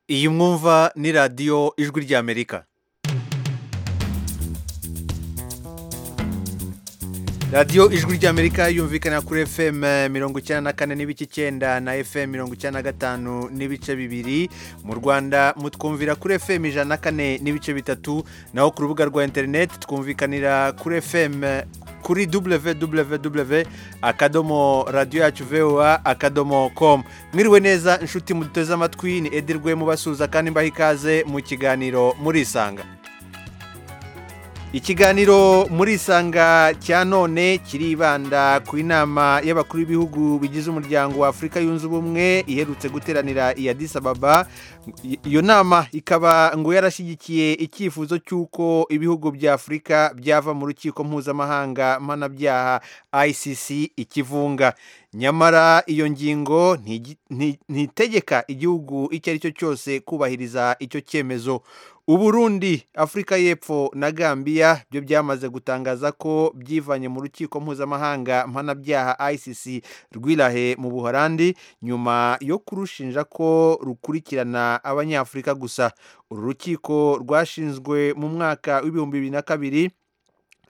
Iyi mwumva ni radiyo ijwi ry'Amerika radiyo ijwi ry'Amerika yumvikana kuri FM mirongo icyenda na kane n'ibice icyenda na FM mirongo icyenda na gatanu n'ibice bibiri mu Rwanda mutwumvira kuri FM ijana na kane n'ibice bitatu naho ku rubuga rwa interineti twumvikanira kuri FM kuri www akadomo radiyo yacu voa akadomo komu mwiriwe neza inshuti muduteze amatwi ni edirwe mubasuhuza kandi mbaha ikaze mu kiganiro murisanga ikiganiro murisanga cya none kiribanda ku inama y'abakuru b'ibihugu bigize umuryango wa afurika yunze ubumwe iherutse guteranira i Addis Ababa iyo nama ikaba ngo yarashyigikiye icyifuzo cy'uko ibihugu bya afurika byava mu rukiko mpuzamahanga mpanabyaha ICC ikivunga nyamara iyo ngingo ntitegeka igihugu icyo ari cyo cyose kubahiriza icyo cyemezo uburundi afurika y'epfo na gambia byo byamaze gutangaza ko byivanye mu rukiko mpuzamahanga mpanabyaha ICC rwirahe mu buhorandi nyuma yo kurushinja ko rukurikirana abanyafurika gusa uru rukiko rwashinzwe mu mwaka w'ibihumbi bibiri na kabiri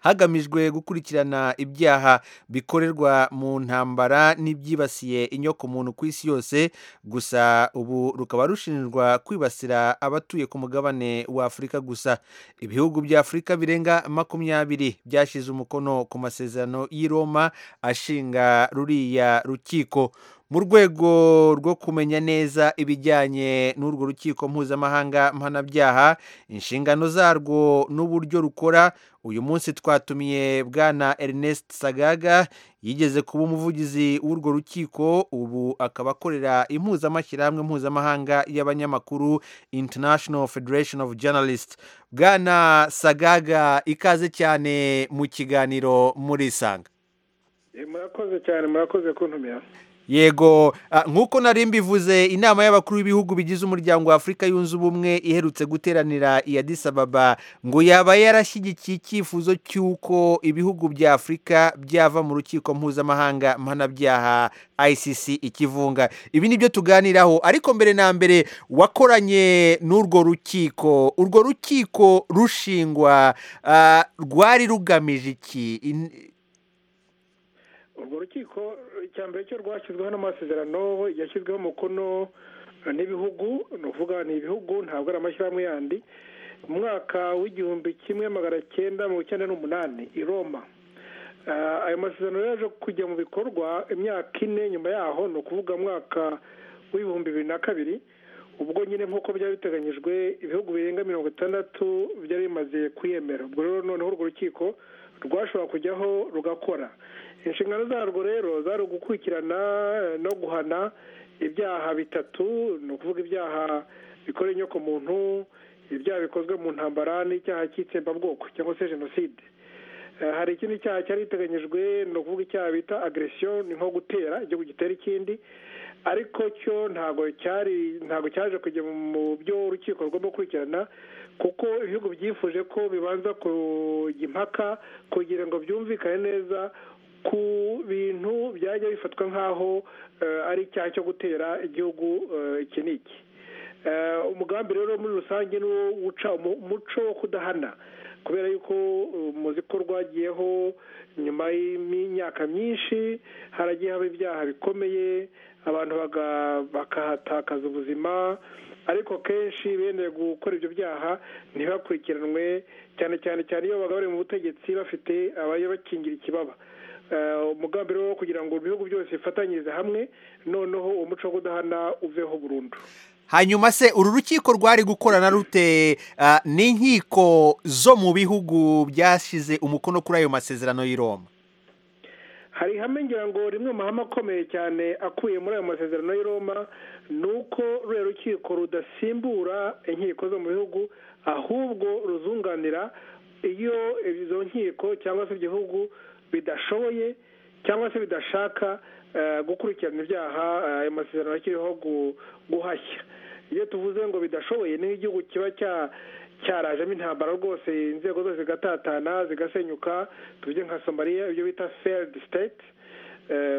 hagamijwe gukurikirana ibyaha bikorerwa mu ntambara n'ibyibasiye inyokomuntu ku isi yose gusa ubu rukaba rushinjwa kwibasira abatuye ku mugabane wa afurika gusa ibihugu bya afurika birenga makumyabiri byashyize umukono ku masezerano y'i Roma ashinga ruriya rukiko mu rwego rwo kumenya neza ibijyanye n'urwo rukiko mpuzamahanga mpanabyaha inshingano zarwo n'uburyo rukora uyu munsi twatumiye bwana Ernest sagaga yigeze kuba umuvugizi w'urwo rukiko ubu akaba akorera impuzamashyirahamwe mpuzamahanga y'abanyamakuru international federation of journalists bwana sagaga ikaze cyane mu kiganiro murisanga murakoze cyane murakoze kuntumira yego nk'uko nari mbivuze inama y'abakuru b'ibihugu bigize umuryango wa afurika yunze ubumwe iherutse guteranira i Addis Ababa ngo yaba yarashyigikiye icyifuzo cy'uko ibihugu bya afurika byava mu rukiko mpuzamahanga mpanabyaha ICC ikivunga ibi ni byo tuganiraho ariko mbere na mbere wakoranye n'urwo rukiko urwo rukiko rushingwa rwari rugamije iki urwo rukiko icya mbere cyo rwashyizweho n'amasezerano yashyizweho umukono n'ibihugu ni ukuvuga ni ibihugu ntabwo ari amashyirahamwe yandi mu mwaka w'igihumbi kimwe magana cyenda mu icyenda n'umunani i Roma ayo masezerano yaje kujya mu bikorwa imyaka ine nyuma yaho ni ukuvuga mwaka w'ibihumbi bibiri na kabiri ubwo nyine nk'uko byari biteganyijwe ibihugu birenga mirongo itandatu byari bimaze kwiyemera ubwo rero noneho urwo rukiko rwashobora kujyaho rugakora inshingano zarwo rero zari ugukurikirana no guhana ibyaha bitatu ni ukuvuga ibyaha bikora inyokomuntu ibyaha bikozwe mu ntambara n'icyaha cy'itsembabwoko cyangwa se jenoside hari ikindi cyaha cyari giteganyijwe ni ukuvuga icyaha bita agresiyo ni nko gutera igihugu gitera ikindi ariko cyo ntabwo cyari ntabwo cyaje kujya mu byo urukiko rugomba gukurikirana kuko ibihugu byifuje ko bibanza kujya impaka kugira ngo byumvikane neza ku bintu byajya bifatwa nk'aho ari icyaha cyo gutera igihugu iki n'iki umugambi rero muri rusange ni wo uca umuco wo kudahana kubera yuko muzi ko rwagiyeho nyuma y'imyaka myinshi haragiye haba ibyaha bikomeye abantu bakahatakaza ubuzima ariko kenshi bene gukora ibyo byaha ntibakurikiranwe cyane cyane cyane iyo babaga bari mu butegetsi bafite abakingira ikibaba umugambi rero wo kugira ngo ibihugu byose bifatanyirize hamwe noneho uwo muco wo kudahana uveho burundu hanyuma se uru rukiko rwari gukorana rute n'inkiko zo mu bihugu byashyize umukono kuri ayo masezerano y'i Roma hari ihame ngira ngo rimwe mu mahame akomeye cyane akuye muri ayo masezerano y'i Roma ni uko ruriya rukiko rudasimbura inkiko zo mu bihugu ahubwo ruzunganira iyo izo nkiko cyangwa se igihugu bidashoboye cyangwa se bidashaka gukurikirana ibyaha ayo masezerano akiriho guhashya iyo tuvuze ngo bidashoboye niho igihugu kiba cyarajemo intambara rwose inzego zose zigatatana zigasenyuka tuvuge nka somaliya ibyo bita feridi siteti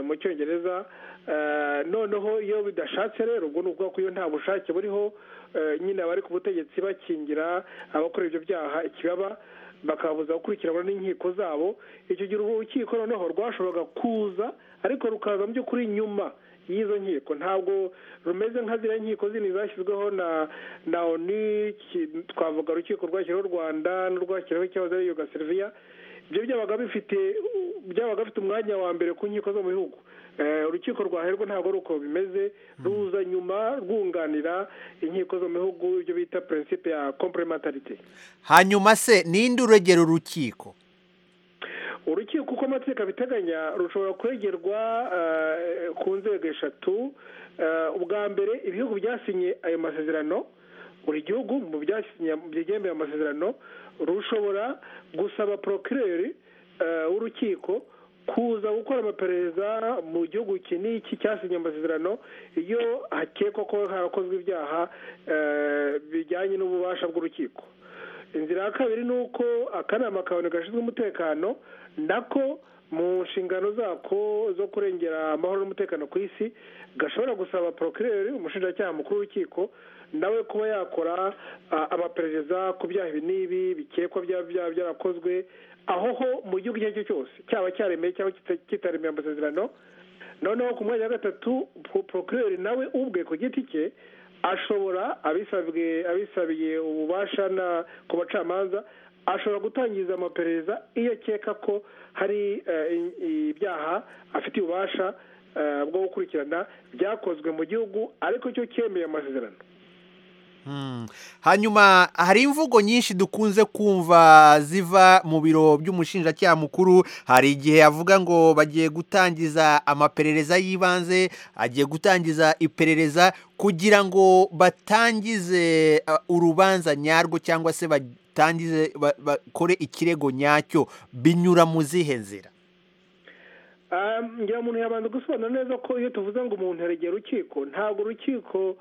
mu cyongereza noneho iyo bidashatse rero ubwo ni ukuvuga ko iyo nta bushake buriho nyine abari ku butegetsi bakingira abakora ibyo byaha ikibaba bakabuza gukurikiranwa n'inkiko zabo icyo gihe urukiko noneho rwashoboraga kuza ariko rukaza mu by'ukuri nyuma y'izo nkiko ntabwo rumeze nka ziriya nkiko zindi zashyizweho na na oni twavuga urukiko rwashyiriweho u rwanda n'urwashyiriweho ikibazo ari yugasiriviya ibyo byabaga bifite byabaga bifite umwanya wa mbere ku nkiko zo mu bihugu urukiko rwa herwe ntabwo ari uko bimeze ruza nyuma rwunganira inkiko zo mu bihugu ibyo bita prinsipe ya komplementarite hanyuma se ninde uregera urukiko urukiko uko amategeko abiteganya rushobora kuregerwa ku nzego eshatu ubwa mbere ibihugu byasinye ayo masezerano buri gihugu mu byasinye amasezerano rushobora gusaba porokireri w'urukiko kuza gukora amaperereza mu gihugu iki n'iki cyasinye amasezerano iyo hakekwa ko harakozwe ibyaha bijyanye n'ububasha bw'urukiko inzira ya kabiri ni uko akanama kabone gashinzwe umutekano nako mu nshingano zako zo kurengera amahoro n'umutekano ku isi gashobora gusaba porokireri umushinjacyaha mukuru w'urukiko nawe kuba yakora amaperereza ku byaha ibi n'ibi bikekwa byaba byarakozwe aho ho mu gihugu icyo ari cyo cyose cyaba cyaremeye cyangwa kitaremeye amasezerano noneho ku mwanya wa gatatu porokireri nawe ubwe ku giti cye ashobora abisabiye ububasha ku bacamanza ashobora gutangiza amaperereza iyo akeka ko hari ibyaha afite ububasha bwo gukurikirana byakozwe mu gihugu ariko cyo cyemeye amasezerano hanyuma hari imvugo nyinshi dukunze kumva ziva mu biro by'umushinjacyaha mukuru hari igihe avuga ngo bagiye gutangiza amaperereza y'ibanze agiye gutangiza iperereza kugira ngo batangize urubanza nyarwo cyangwa se batangize bakore ikirego nyacyo binyura mu zihe nzira ngira umuntu yabanza gusobanura neza ko iyo tuvuze ngo umuntu yaregera urukiko ntabwo urukiko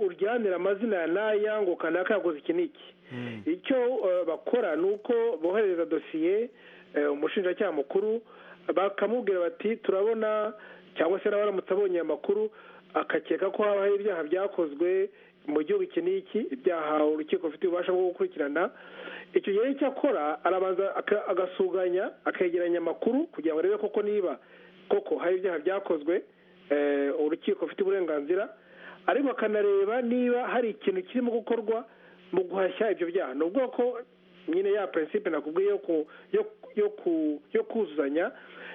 uryanira amazina ya n'aya ngo kanaka yakoze iki n'iki icyo bakora ni uko bohereza dosiye umushinjacyaha mukuru bakamubwira bati turabona cyangwa se nawe aramutse abonye amakuru akakeka ko haba hari ibyaha byakozwe mu gihugu iki n'iki ibyaha urukiko rufite ububasha bwo gukurikirana icyo gihe icyo akora arabanza agasuganya akegeranya amakuru kugira ngo arebe koko niba koko hari ibyaha byakozwe urukiko rufite uburenganzira ariko bakanareba niba hari ikintu kirimo gukorwa mu guhashya ibyo byaha ni ubwoko nyine ya prinsipe nakubwiye yo kuzuzanya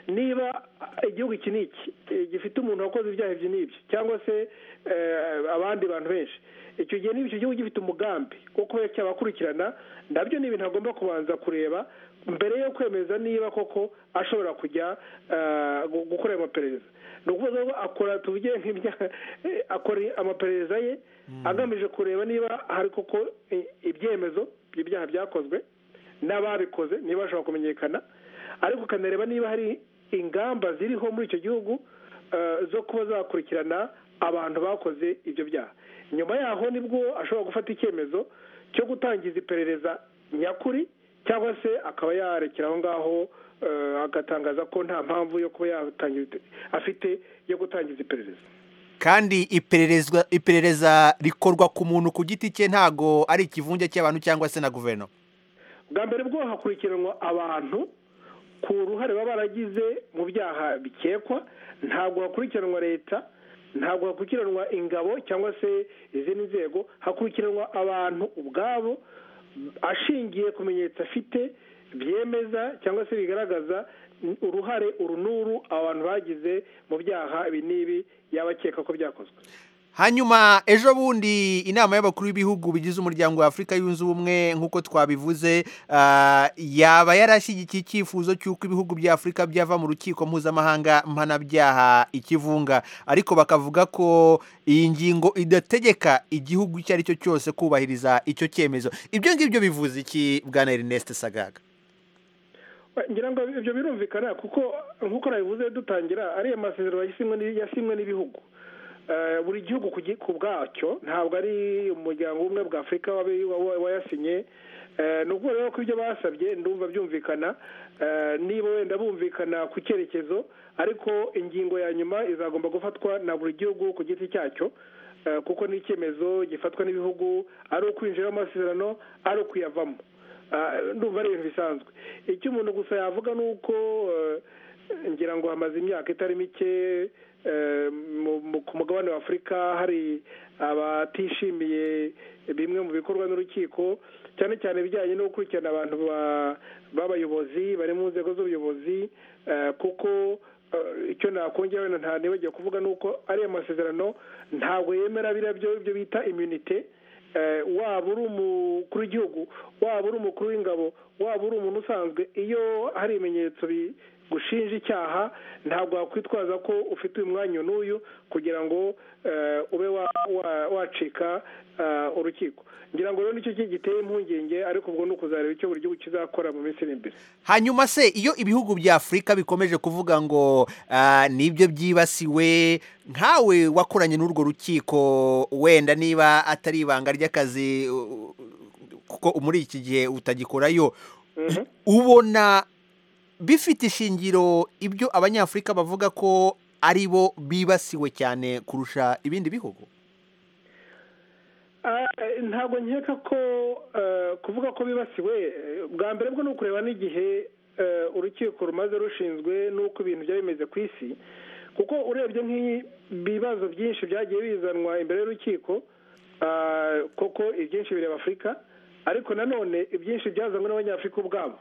niba igihugu iki n'iki gifite umuntu wakoze ibyaha ibyo n'ibyo cyangwa se abandi bantu benshi icyo gihe niba icyo gihugu gifite umugambi wo kuba cyabakurikirana nabyo ni ibintu agomba kubanza kureba mbere yo kwemeza niba koko ashobora kujya gukorera amaperereza ni ukuvuga ngo akora tuvuge akora amaperereza ye agamije kureba niba hari koko ibyemezo by'ibyaha byakozwe n'ababikoze niba bashobora kumenyekana ariko ukanareba niba hari ingamba ziriho muri icyo gihugu zo kuba zakurikirana abantu bakoze ibyo byaha nyuma yaho nibwo ashobora gufata icyemezo cyo gutangiza iperereza nyakuri cyangwa se akaba yarekera aho ngaho agatangaza ko nta mpamvu yo kuba yatangiza afite yo gutangiza iperereza kandi iperereza rikorwa ku muntu ku giti cye ntago ari ikivunge cy'abantu cyangwa se na guverinoma bwa mbere bwo hakurikiranwa abantu ku ruhare baba baragize mu byaha bikekwa ntabwo hakurikiranwa leta ntabwo hakurikiranwa ingabo cyangwa se izindi nzego hakurikiranwa abantu ubwabo ashingiye ku bimenyetso afite byemeza cyangwa se bigaragaza uruhare uru n'uru abantu bagize mu byaha ibi n'ibi yaba akeka ko byakozwe hanyuma ejo bundi inama y'abakuru b'ibihugu bigize umuryango wa afurika yunze ubumwe nk'uko twabivuze yaba yarashyigikiye icyifuzo cy'uko ibihugu bya afurika byava mu rukiko mpuzamahanga mpanabyaha ikivunga ariko bakavuga ko iyi ngingo idategeka igihugu icyo ari cyo cyose kubahiriza icyo cyemezo ibyo ngibyo bivuze iki bwana Ernest sagaga ngira ngo ibyo birumvikana kuko nk'uko nabivuze dutangira ariya masezerano yasinywe n'ibihugu buri gihugu ku bwacyo ntabwo ari umuryango umwe bwa afurika wayasinye ni ukuvuga rero ko ibyo basabye ndumva byumvikana niba wenda bumvikana ku cyerekezo ariko ingingo ya nyuma izagomba gufatwa na buri gihugu ku giti cyacyo kuko ni icyemezo gifatwa n'ibihugu ari ukwinjira amasezerano ari ukuyavamo ndumva ari ibintu bisanzwe icyo umuntu gusa yavuga ni uko ngira ngo hamaze imyaka itari mike ku mugabane wa afurika hari abatishimiye bimwe mu bikorwa n'urukiko cyane cyane ibijyanye no gukurikirana abantu b'abayobozi bari mu nzego z'ubuyobozi kuko icyo nakongera wenda nta nibagiwe kuvuga ni uko ariya masezerano ntabwo yemera biriya byo bita imyunite waba uri umukuru w'igihugu waba uri umukuru w'ingabo waba uri umuntu usanzwe iyo hari ibimenyetso gushinja icyaha ntabwo wakwitwaza ko ufite uyu mwanya n'uyu kugira ngo ube wacika urukiko ngira ngo rero nicyo giteye impungenge ariko ubwo ni ukuzareba icyo buri gihugu kizakora mu minsi iri imbere hanyuma se iyo ibihugu bya afurika bikomeje kuvuga ngo nibyo byibasiwe nkawe wakoranye n'urwo rukiko wenda niba atari ibanga ry'akazi kuko muri iki gihe utagikorayo ubona bifite ishingiro ibyo abanyafurika bavuga ko ari bo bibasiwe cyane kurusha ibindi bihugu ntabwo nkeka ko kuvuga ko bibasiwe bwa mbere bwo ni ukureba n'igihe urukiko rumaze rushinzwe n'uko ibintu byari bimeze ku isi kuko urebye nk'ibibazo byinshi byagiye bizanwa imbere y'urukiko kuko ibyinshi bireba afurika ariko nanone ibyinshi byazanwe n'abanyafurika ubwabo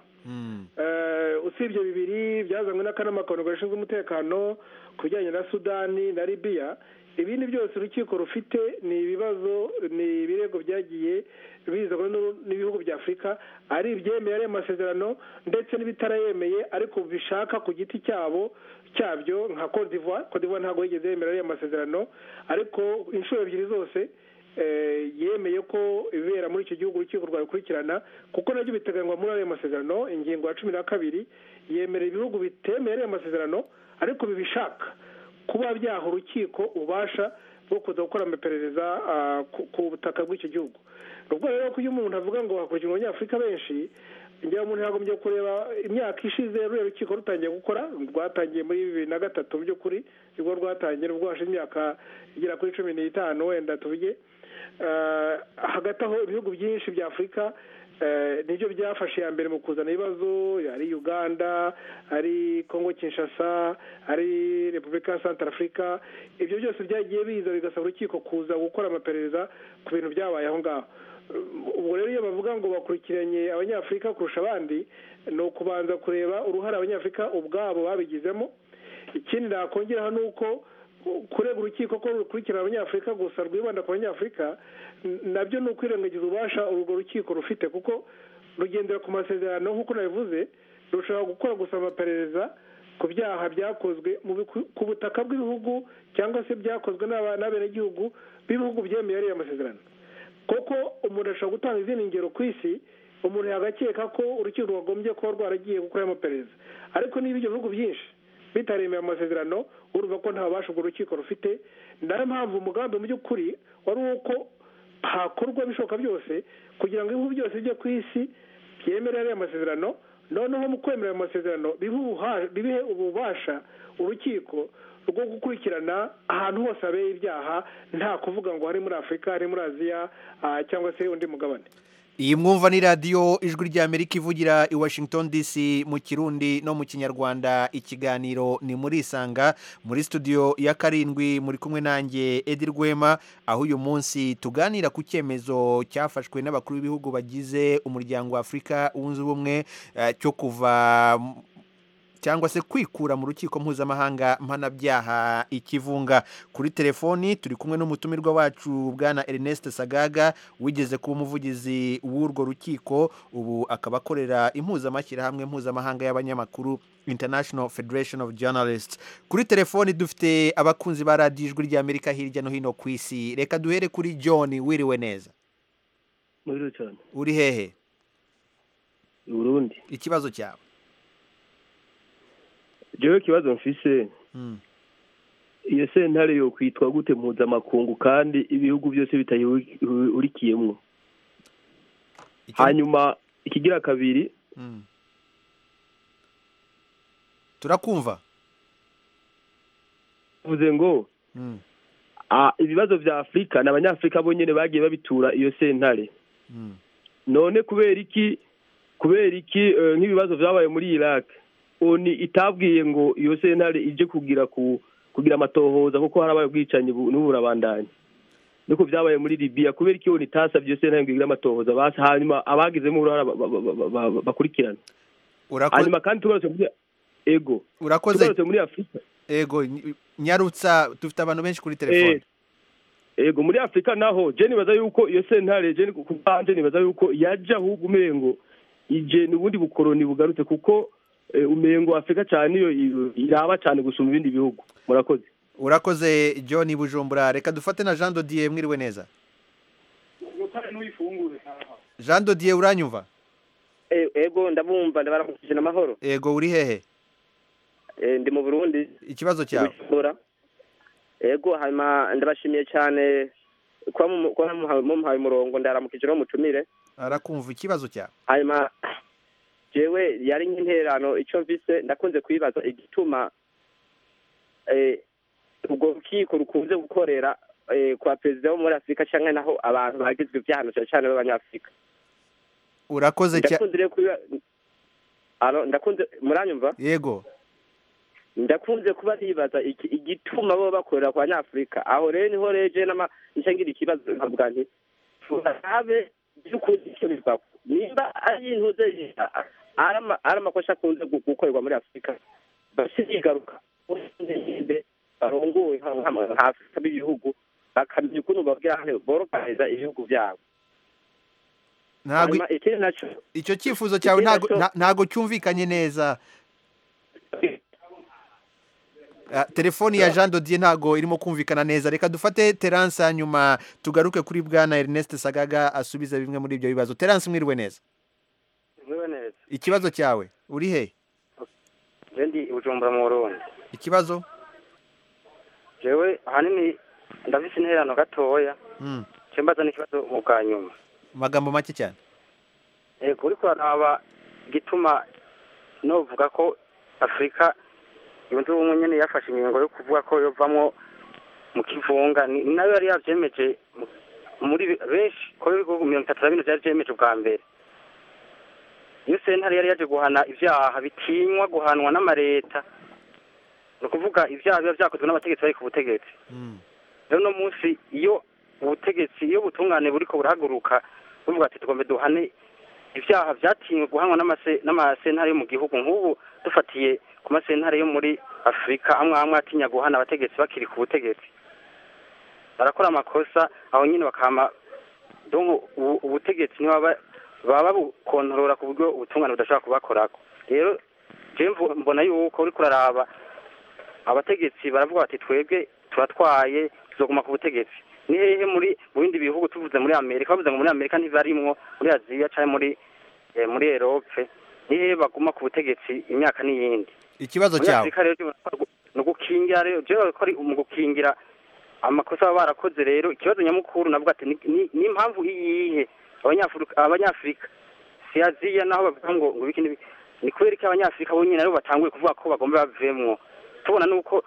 usibye bibiri byazanywe n'akanama gashinzwe umutekano ku bijyanye na sudani na libiya ibindi byose urukiko rufite ni ibibazo ni ibirego byagiye bizanwa n'ibihugu bya afurika ari ibyemeye ari amasezerano ndetse n'ibitarayemeye ariko bishaka ku giti cyabo cyabyo nka kodivuwa kodivuwa ntabwo yigeze yemera ariya masezerano ariko inshuro ebyiri zose yemeye ko ibibera muri icyo gihugu urukiko rwabikurikirana kuko nabyo biteganywa muri ayo masezerano ingingo ya cumi na kabiri yemera ibihugu bitemeye ariya masezerano ariko bibishaka kuba byaha urukiko ububasha bwo kuza gukora amaperereza ku butaka bw'icyo gihugu ni ubwo rero ko iyo umuntu avuga ngo hakurikirwa abanyafurika benshi ngira umuntu yagombye kureba imyaka ishize ruriya rukiko rutangiye gukora rwatangiye muri bibiri na gatatu mu by'ukuri nibwo rwatangiye nubwo hashize imyaka igera kuri cumi n'itanu wenda tuvuge hagati aho ibihugu byinshi bya afurika nibyo byafashe iya mbere mu kuzana ibibazo ari uganda ari congo kinshasa ari repubulika ya santara afurika ibyo byose byagiye biza bigasaba urukiko kuza gukora amaperereza ku bintu byabaye aho ngaho ubu rero iyo bavuga ngo bakurikiranye abanyafurika kurusha abandi ni ukubanza kureba uruhare abanyafurika ubwabo babigizemo ikindi nakongeraho ni uko kurega urukiko ko rukurikirana abanyafurika gusa rwibanda ku banyafurika nabyo ni ukwirengagiza ububasha urwo rukiko rufite kuko rugendera ku masezerano nk'uko nabivuze rushobora gukora gusa amaperereza ku byaha byakozwe ku butaka bw'ibihugu cyangwa se byakozwe n'abenegihugu b'ibihugu byemeye ariya masezerano kuko umuntu ashobora gutanga izindi ngero ku isi umuntu yagakeka ko urukiko rwagombye kuba rwaragiye gukora amaperereza ariko niba ibyo bihugu byinshi bitaremeye amasezerano urumva ko nta bubasha ubwo rukiko rufite nayo mpamvu umugambi mu by'ukuri wari uko hakorwa ibishoboka byose kugira ngo ibihugu byose byo ku isi byemere ariya masezerano noneho mu kwemera ayo masezerano bihe ububasha urukiko rwo gukurikirana ahantu hose habeye ibyaha nta kuvuga ngo hari muri afurika hari muri aziya cyangwa se undi mugabane iyi mwumva ni radiyo ijwi rya amerika ivugira i washington dc mu kirundi no mu kinyarwanda ikiganiro ni muri isanga muri studio ya karindwi muri kumwe nanjye edi rwema aho uyu munsi tuganira ku cyemezo cyafashwe n'abakuru b'ibihugu bagize umuryango wa afurika wunze ubumwe cyo kuva cyangwa se kwikura mu rukiko mpuzamahanga mpanabyaha ikivunga kuri telefoni turi kumwe n'umutumirwa wacu bwana Ernest Sagaga wigeze kuba umuvugizi w'urwo rukiko ubu akaba akorera impuzamashyirahamwe mpuzamahanga y'abanyamakuru International Federation of Journalists kuri telefoni dufite abakunzi ba radiyo ijwi rya Amerika hirya no hino ku isi reka duhere kuri John wiriwe neza uri hehe Burundi ikibazo cyawe jewe kibazo mfise iyo sentare yo kwitwa gute mpuzamakungu kandi ibihugu byose bitayihurikiyemo hanyuma ikigira kabiri turakumva bivuze ngo ah, ibibazo bya afurika ni abanyafurika bonyine bagiye babitura iyo sentare none kubera iki kubera iki eh, nk'ibibazo byabaye muri iraq oni itabwiye ngo iyo sentare ije kugira ku kugira amatohoza kuko harabaye ubwicanyi bu- n'ubu burabandanya niko byabaye muri libiya kubera iki oni itasabye iyo sentare ngo igire amatohoza basi hanyuma abagizemo uruhara ba- ba- ba- ba- ba- bakurikirana Urako- hanyuma kandi tugarutse muri ego urakoze tugarutse muri afurika ego ny- nyarutsa dufite abantu benshi kuri telefone ego muri afurika naho je nibaza yuko iyo sentare je ku banje nibaza yuko yaja ahubwo umengo ije n'ubundi bukoroni bugarutse kuko eh, umengo afurika cyane iyo i- iraba cyane gusumba ibindi bihugu murakoze urakoze john bujumbura reka dufate na jean dodier mwiriwe neza jean dodier uranyumva E- ego ndabumva ndabaramukije n'amahoro ego uri hehe Eh, ndi mu burundi ikibazo cyawe Bujumbura. ego hanyuma ndabashimiye cyane kuba mumu- kuba mumuhaye mumuhaye umurongo ndaramukije no mutumire arakumva ikibazo cyawe hanyuma jewe yari nk'intererano icyo mvise ndakunze kwibaza igituma eh, ubwo rukiko rukunze gukorera eh, kwa perezida wo muri afurika cyangwa naho abantu bagizwe ibyaha na cyane cyane b'abanyafurika urakoze cyane ndakunze rero kubiba Alo, ndakunze muranyumva yego ndakunze kuba nibaza iki- igituma bo bakorera ku banyafurika aho rero niho reje n'ama nicyo ngira ikibazo nkavuga nti turabe by'ukuri icyo bivako nimba ari intuze ari ama- ari amakosa akunze gu- gukorerwa muri afurika basigaruka barongoye nka- nka- nka afurika b'ibihugu bakamenya ukuntu babwira hano borohereza ibihugu byabo ntabwo Hanyuma ikindi nacyo icyo cyifuzo cyawe Ikindi ntago- nacyo- nta- ntago cyumvikanye neza Ah, telefoni ya jean dodier ntago irimo kumvikana neza reka dufate terance hanyuma tugaruke kuri bwana ernest sagaga asubize bimwe muri ibyo bibazo terance mwiriwe neza Mwiwe neza. ikibazo cyawe uri he Je ndi i Bujumbura mu Burundi. ikibazo Jewe ahanini ndafise intererano gatoya. Mm, Je mbaza n'ikibazo mu bwa nyuma. amagambo make cyane Ego uriko uraraba igituma novuga ko Afurika yunze ubumwe nyene yafashe ingingo yo kuvuga ko yovamwo mu kivunga Ni- ni nayo yari yavyemeje mu- muri be- benshi ko ibihugu mirongo itatu na bine vyari vyemeje ubwa mbere iyo sentare yari yaje guhana ivyaha bitinywa guhanwa n'amareta ni ukuvuga ivyaha biba vyakozwe n'abategetsi bari ku butegetsi Mm, rero uno munsi iyo ubutegetsi iyo ubutungane buriko burahaguruka buvuga ati tugombe duhane ivyaha vyatinywe guhanwa n'amase- n'amasentare yo mu gihugu nk'ubu dufatiye ku masentare yo muri afurika amwe amwe atinya guhana abategetsi bakiri ku butegetsi barakora amakosa aho nyine bakama donko ubu- ubutegetsi niba ba- baba bukontorora ku buryo ubutungane budashobora kubakorako rero je mvu- mbona yuko uriko uraraba abategetsi baravuga bati twebwe turatwaye tuzoguma ku butegetsi ni hehe muri mu bindi bihugu tuvuze muri amerika bavuze ngo muri amerika ntibarimwo muri aziya cyangwa muri eh, muri erope ni hehe baguma ku butegetsi imyaka n'iyindi ikibazo muri cyawe afurika rero urabona ko ari gu- ni ugukingira rero jewe ko ari mu gukingira amakosa baba barakoze rero ikibazo nyamukuru navuga ati ni- ni- ni impamvu iyihe abanyafurika abanyafurika si aziya naho bavuga ngo ngo biki n'ibi ni kubera ko abanyafurika bonyine aribo batanguye kuvuga ko bagomba bavemwo tubona nuko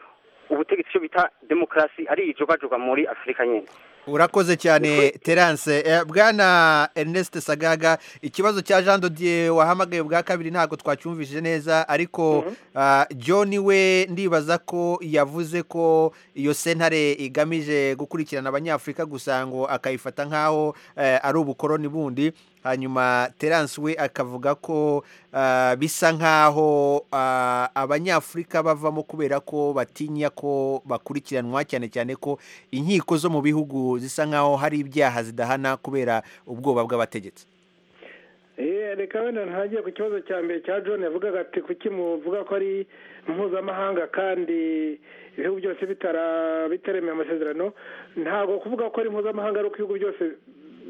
ubutegetsi icyo bita demokarasi ari ijogajoga muri afurika nyine urakoze cyane terance Eh, bwana ernest sagaga ikibazo cya jean dodier wahamagaye bwa kabiri ntabwo twacyumvise neza ariko ah, john we ndibaza ko yavuze ko iyo sentare igamije gukurikirana abanyafurika gusa ngo akayifata nk'aho eh, ari ubukoroni bundi hanyuma terance we akavuga ko ah, bisa nk'aho ah, abanyafurika bavamo kubera ko batinya ko bakurikiranwa cyane cyane ko inkiko zo mu bihugu zisa nk'aho hari ibyaha zidahana kubera ubwoba bw'abategetsi Eh, reka wenda ntangiye ku kibazo cya mbere cya john yavugaga ati kuki muvuga ko ari mpuzamahanga kandi ibihugu byose bitara bitaremeye amasezerano ntabwo kuvuga ko ari mpuzamahanga ari uko ibihugu byose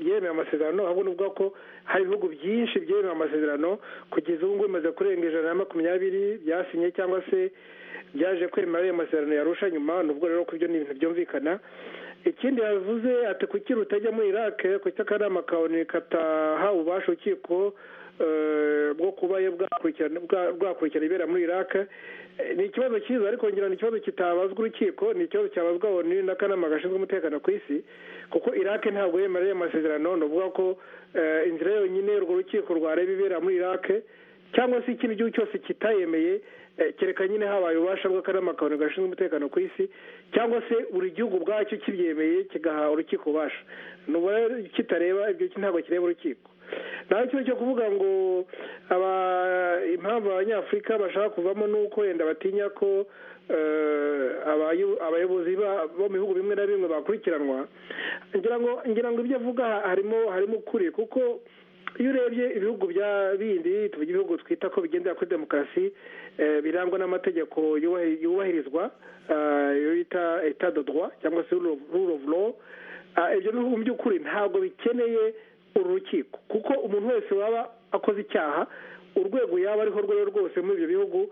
byemeye amasezerano ahubwo ni ukuvuga ko hari ibihugu byinshi byemeye amasezerano kugeza ubu ngubu bimaze kurenga ijana na makumyabiri byasinye cyangwa se byaje kwemera ayo masezerano yarusha nyuma ni ubwo rero ko ibyo ni ibintu byumvikana ikindi yavuze ati kuki rutajya muri irake kuki akanama kawe katahawe ububasha urukiko bwo kuba bwakurikirana ibera muri iraka ni ikibazo cyiza ariko ngira ni ikibazo kitabazwa urukiko ni ikibazo cyabazwa onu n'akanama gashinzwe umutekano ku isi kuko irake ntabwo yemereye amasezerano ni ukuvuga ko inzira yonyine urwo rukiko rwareba ibera muri irake cyangwa se ikindi gihugu cyose kitayemeye kereka nyine habaye ububasha bw'akanama kabone gashinzwe umutekano ku isi cyangwa se buri gihugu ubwacyo kibyemeye kigaha urukiko ububasha n'ubu rero kitareba ibyo ntabwo kireba urukiko nta kintu cyo kuvuga ngo impamvu abanyafurika bashaka kuvamo ni uko wenda batinya ko abayobozi bo mu bihugu bimwe na bimwe bakurikiranwa ngira ngo ibyo avuga harimo harimo ukuri kuko iyo urebye ibihugu bya bindi tuvuge ibihugu twita ko bigendera kuri demokarasi birangwa n'amategeko yubahirizwa iyo bita etadodwa cyangwa se rule of law ibyo bihugu by'ukuri ntabwo bikeneye uru rukiko kuko umuntu wese waba akoze icyaha urwego yaba ariho rwego rwose muri ibyo bihugu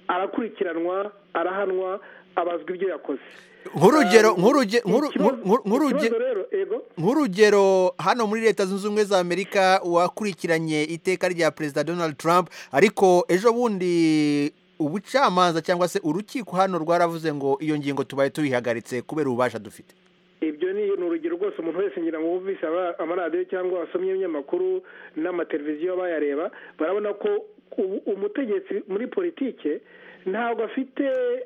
arakurikiranwa arahanwa abazwa ibyo yakoze nk'urugero hano muri leta zunze ubumwe za amerika wakurikiranye iteka rya perezida donald trump ariko ejo bundi ubucamanza cyangwa se urukiko hano rwaravuze ngo iyo ngingo tubaye tuyihagaritse kubera ububasha dufite ibyo ni urugero rwose umuntu wese ngira ngo wumvise amaradiyo cyangwa wasomye ibinyamakuru n'amateleviziyo bayareba barabona ko umutegetsi muri politike ntabwo afite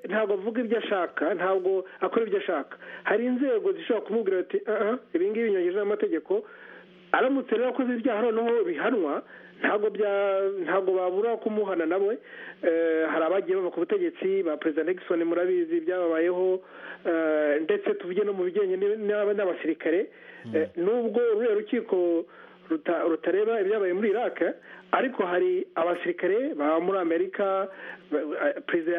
ntabwo avuga ibyo ashaka ntabwo akora ibyo ashaka hari inzego zishobora kumubwira ati aha ibingibi binyuranyije n'amategeko aramutse rero akoze ibyaha noneho bihanwa ntabwo bya ntabwo babura kumuhana nawe hari abagiye bava ku butegetsi ba perezida Nixon murabizi byababayeho ndetse tuvuge no mu bijyanye n'abasirikare nubwo ruriya rukiko rutareba ibyabaye muri iraq ariko hari abasirikare baba muri amerika perezida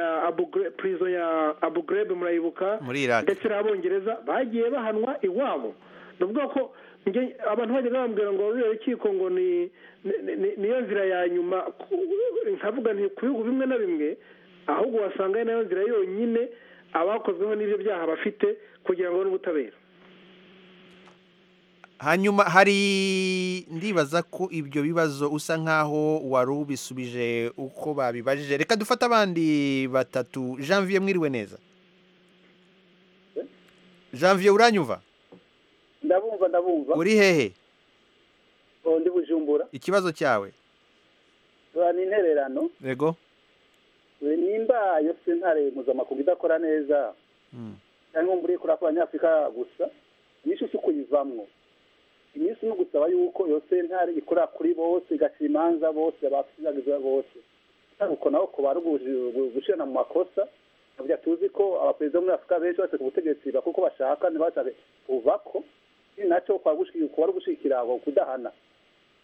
ya abu grebe murayibuka ndetse n'abongereza bagiye bahanwa iwabo ni ukuvuga ko abantu bajya bambwira ngo ruriya rukiko ngo ni niyo nzira ya nyuma nkavuga nti ku bihugu bimwe na bimwe ahubwo wasanga ari nayo nzira yonyine abakozweho n'ibyo byaha bafite kugira ngo n'ubutabera hanyuma hari ndibaza ko ibyo bibazo usa nkaho wari ubisubije uko babibajije reka dufate abandi batatu janvier mwiriwe neza janvier uranyumva ndabumva ndabumva uri hehe ndi bujumbura ikibazo cyawe turana intererano yego nimba iyo sentare mpuzamakungu idakora neza cyangwa ngo mbure kurakora nyafurika gusa nyinshi usi kuyivamwo iminsi ni ugusaba yuko iyo sentare ikora kuri bose igaca imanza bose abasigagiza bose uko naho kubara gushyirana mu makosa ntabwo tuzi ko abaperezida muri afurika benshi bose ku butegetsi bakora uko bashaka ntibashake kuva ko ni nacyo kubara gushyigikira aho kudahana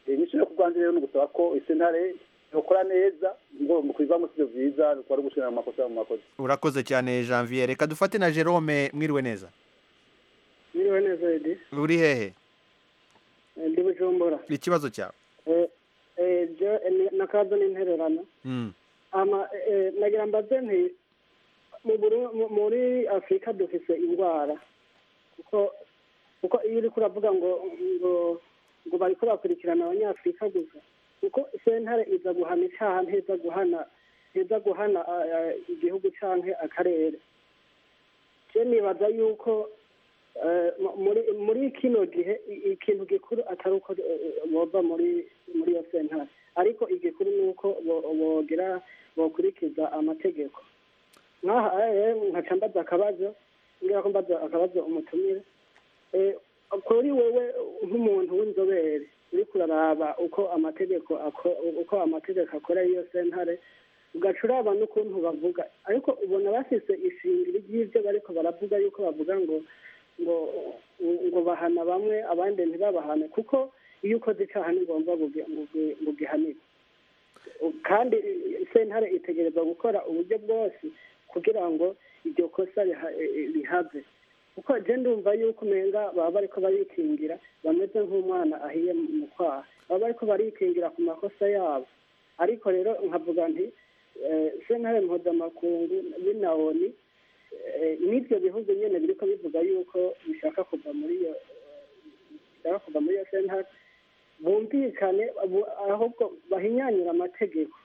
iyi nyinshi yo kubwanza rero ni ugusaba ko sentare ukora neza ngo mukwivamo sibyo byiza kubara gushyirana mu makosa mu makosa urakoze cyane janvier reka dufate na jerome mwiriwe neza mwiriwe neza edi uri hehe ndi bujumbura ikibazo cyawe ibyo nakazo ni intererano nagira mbaze nti muri afurika dufite indwara kuko iyo uri kuravuga ngo ngo bari kurakurikirana abanyafurika gusa kuko sentare iza guhana icyaha ntiza guhana ntiza guhana igihugu cyangwa akarere nibaza yuko muri kino gihe ikintu gikuru atari uko bova muri muri iyo sentare ariko igikuru ni uko bogira bokurikiza amategeko nkaha nkaca mbaza akabazo ngira ko mbaza akabazo umutumire kuri wowe nk'umuntu w'inzobere uri kuraraba uko amategeko uko amategeko akora iyo sentare ugaca uraba n'ukuntu bavuga ariko ubona bashyize ishingiro ry'ibyo bariko baravuga yuko bavuga ngo ngo ngo bahana bamwe abandi ntibabahane kuko iyo ukoze icyaha ni ngombwa ngo ugihanirwe kandi sentare itegereza gukora uburyo bwose kugira ngo iryo kosa rihave kuko jya ndumva yuko umenga baba bari ko barikingira bameze nk'umwana ahiye mu kwaha baba bari ko barikingira ku makosa yabo ariko rero nkavuga nti sentare mpuzamakungu binawoni n'ibyo bihugu nyine biri ko bivuga yuko bishaka kuva muri iyo bishaka kuva muri iyo sentare bumvikane bu- ahubwo bahinyanyure amategeko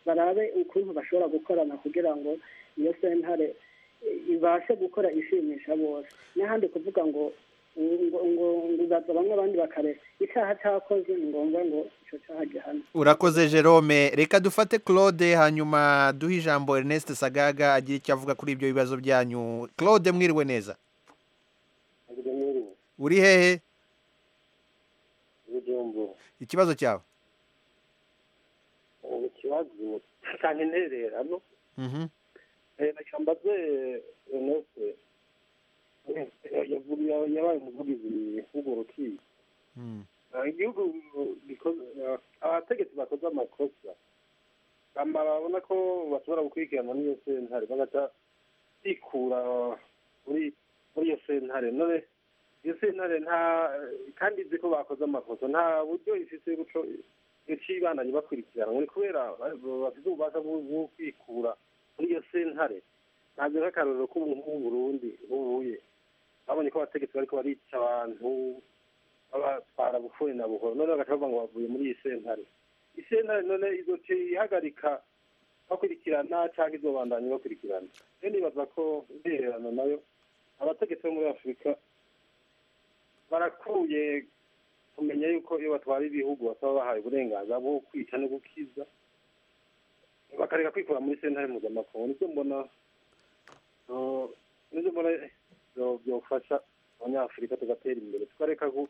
barabe ukuntu bashobora gukorana kugira ngo iyo sentare i- ibashe gukora ishimisha bose n'ahandi kuvuga ngo ngo ngo bibaza bamwe abandi bakareka icyaha cyakoze ni ngombwa ngo icyo cyaha gihanwe urakoze jerome reka dufate claude hanyuma duhe ijambo ernest sagaga agira icyo avuga kuri ibyo bibazo byanyu claude mwiriwe neza uri hehe ikibazo cyawe ikibazo cyane nterera no Mhm. mbaze enese yabaye umuvugizi w'urwo rukiko Mm. Eh, igihugu gikoze eh, abategetsi bakoze amakosa hama babona ko bashobora gukurikirana n'iyo sentare bagaca bikura muri muri iyo sentare none iyo sentare nta kandi izi ko bakoze amakosa nta buryo ifise buco icibandanye bakurikiranwa ni kubera ba- bafite ububasha bwo bwo kwikura muri iyo sentare ntabwo nk'akarorero k'umuntu w'uburundi bubuye babonye ko abategetsi bariko barica abantu babatwara bufuni na buhoro none bagaca bavuga ngo bavuye muri iyi sentare iyi sentare none izoca ihagarika bakurikirana cyangwa izobandanya bakurikirana rero nibaza ko intererano nayo abategetsi bo muri afurika barakuye kumenya yuko iyo batwara ibihugu basaba bahaye uburenganzira bwo kwica no gukiza bakareka kwikura muri sentare mpuzamakungu nibyo mbona eh, nibyo mbona byo- byofasha abanyafurika tugatera imbere tukareka gu-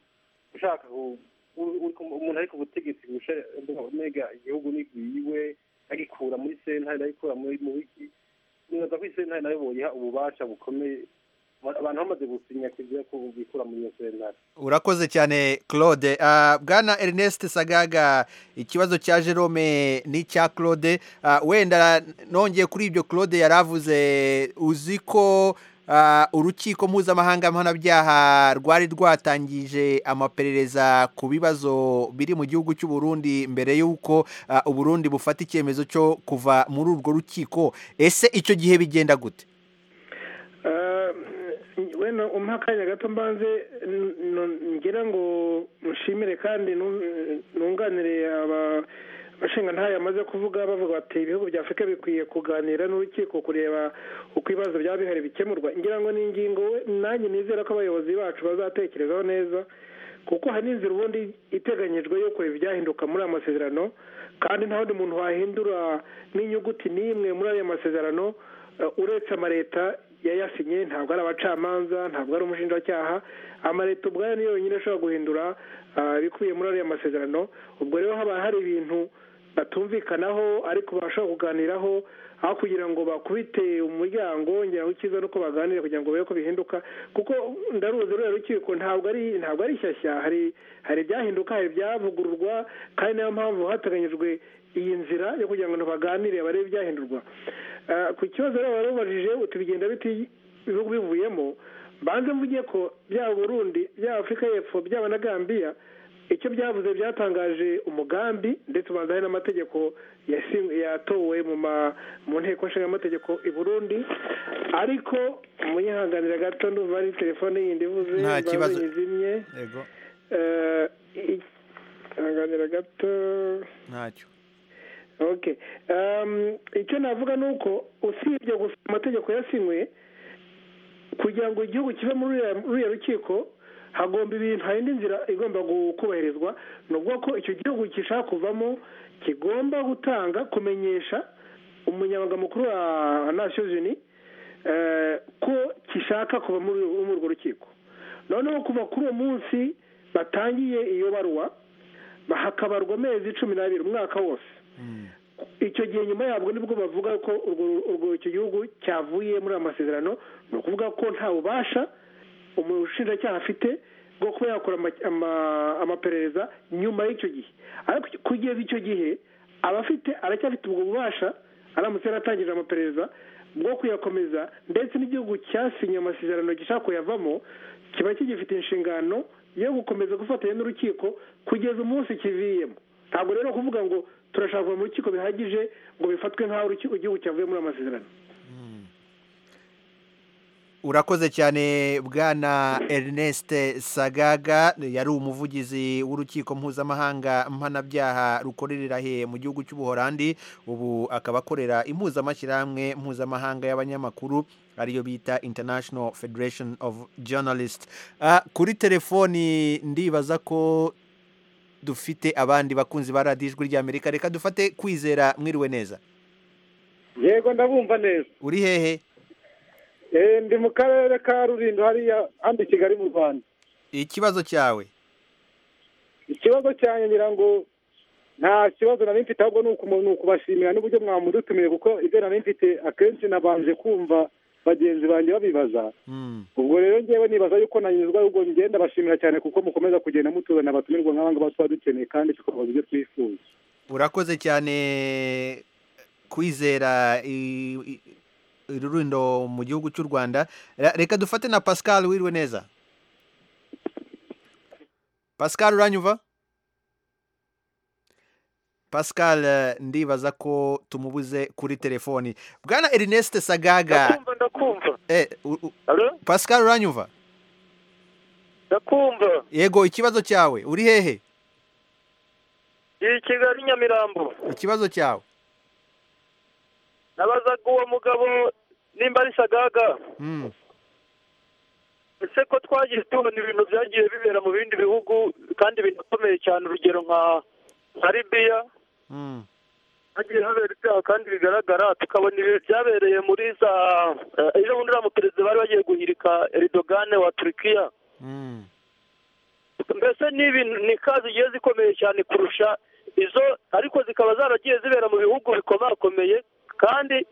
gushaka gu- u- u- umuntu ari ku butegetsi gushe- mega igihugu nigwiwe agikura muri sentare agikura muri mu wiki nibaza ko isentare nayo boyiha ububasha bukomeye abantu bamaze gusinya kugira ko bikura muri iyo sentare urakoze cyane claude Ah, bwana ernest sagaga ikibazo cya jerome n'icya claude Ah, wenda nongeye kuri ibyo claude yari avuze uzi ko ah, urukiko mpuzamahanga mpanabyaha rwari rwatangije amaperereza ku bibazo biri mu gihugu cy'u Burundi mbere y'uko ah, u Burundi bufata icyemezo cyo kuva muri urwo rukiko ese icyo gihe bigenda gute Ah, wenda umpa akanya gato mbanze n- n- ngira ngo nshimire kandi nu- nunganire aba- abashingantahe bamaze kuvuga bavuga bati ibihugu bya afurika bikwiye kuganira n'urukiko kureba uko ibibazo byaba bihari bikemurwa ngira ngo ni ingingo we- nanjye nizera ko abayobozi bacu bazatekerezaho neza kuko hari n'inzira ubundi iteganyijwe yo kureba ibyahinduka muri aya masezerano kandi nta wundi muntu wahindura n'inyuguti n'imwe muri aya masezerano eh, uretse amaleta yayasinye ntabwo ari abacamanza ntabwo ari umushinjacyaha amaleta ubwayo niyo yonyine ashobora guhindura ah, ibikubiye muri ariya masezerano ubwo rero haba hari ibintu batumvikanaho ariko bashobora kuganiraho aho kugira ngo bakubite umuryango ngira ngo icyiza nuko baganira kugira ngo barebe ko bihinduka kuko ndaruzi ruriya rukiko ntabwo ari ntabwo ari shyashya hari hari ibyahinduka hari ibyavugururwa kandi niyo mpamvu hateganyijwe iyi nzira yo kugira ngo abantu baganire barebe ibyahindurwa Ah, ku kibazo rero warubajije uti bigenda biti ibihugu bivuyemo banze mvuge ko byaba Burundi byaba Afurika y'Epfo byaba na Gambia icyo byavuze byatangaje umugambi ndetse ubanza hari n'amategeko yasi- yatowe mu ma- mu nteko nshingamategeko i burundi ariko munyihanganira gato ndumva ari telefone yindi ivuze Nta mbanze kibazo. nyizimye yego Eh, i- hanganira gato ntacyo okay Um, icyo navuga ni uko usibye gusa amategeko yasinywe kugira ngo igihugu kive muri ruriya- ruriya rukiko hagomba ibintu hari indi nzira igomba gu- kubahirizwa ni ukuvuga ko icyo gihugu gishaka kuvamo kigomba gutanga kumenyesha umunyamabanga mukuru wa nasiyo jini ko kishaka kuva muri muri urwo rukiko noneho kuva kuri uwo munsi batangiye iyo barwa hakabarwa amezi cumi n'abiri umwaka wose icyo gihe nyuma yabwo nibwo bavuga ko urwo- urwo icyo gihugu cyavuye muri aya masezerano ni ukuvuga ko nta bubasha umushinjacyaha afite bwo kuba yakora ama- ama- amaperereza nyuma y'icyo gihe ariko kugeza icyo gihe aba afite aracyafite ubwo bubasha aramutse yaratangije amaperereza bwo kuyakomeza ndetse n'igihugu cyasinye amasezerano gishaka kuyavamo kiba kigifite inshingano yo gukomeza gufatanya n'urukiko kugeza umunsi kiviyemo ntabwo rero kuvuga ngo turashaka kuva mu rukiko bihagije ngo bifatwe nk'aho urukiko- igihugu cyavuye muri ayo masezerano urakoze cyane bwana Ernest sagaga yari umuvugizi w'urukiko mpuzamahanga mpanabyaha rukorerera he mu gihugu cy'ubuhorandi ubu akaba akorera impuzamashyirahamwe mpuzamahanga y'abanyamakuru ariyo bita international federation of journalists kuri telefoni ndibaza ko dufite abandi bakunzi ba radiyo ijwi ry'amerika reka dufate kwizera mwiriwe neza yego ndabumva neza uri hehe ndi mu karere ka rurindo hariya handi kigali mu rwanda ikibazo cyawe ikibazo cyanjye ngira ngo nta kibazo nari mfite ahubwo ni ukubashimira n'uburyo mwamudutumiye kuko ibyo nari mfite akenshi nabanje kumva bagenzi banjye babibaza ubwo rero ngewe nibaza yuko nanyuzwa ahubwo ngenda bashimira cyane kuko mukomeza kugenda mutuzanira abatumirwa nk'abangaba tuba dukeneye kandi tukabaha ibyo twifuza urakoze cyane kwizera rurundo mu gihugu cy'u rwanda reka dufate na pascal wiriwe neza pascal uranyuva pascal ndibaza ko tumubuze kuri telefoni bwana erineste sagaga pascal uranyuva ndakumva yego ikibazo cyawe uri hehe i kigali nyamirambo ikibazo cyawe nabazaga uwo mugabo nimba ari sagaga ese ko twagiye tubona ibintu byagiye bibera mu bindi bihugu kandi binakomeye cyane urugero nka libiya hagiye habera ibyaha kandi bigaragara tukabona ibintu byabereye muri za ejo bundi uriya muperezida bari bagiye guhirika eridogane wa turikiya mbese ni ikaze zigiye zikomeye cyane kurusha izo ariko zikaba zaragiye zibera mu bihugu bikomakomeye kandi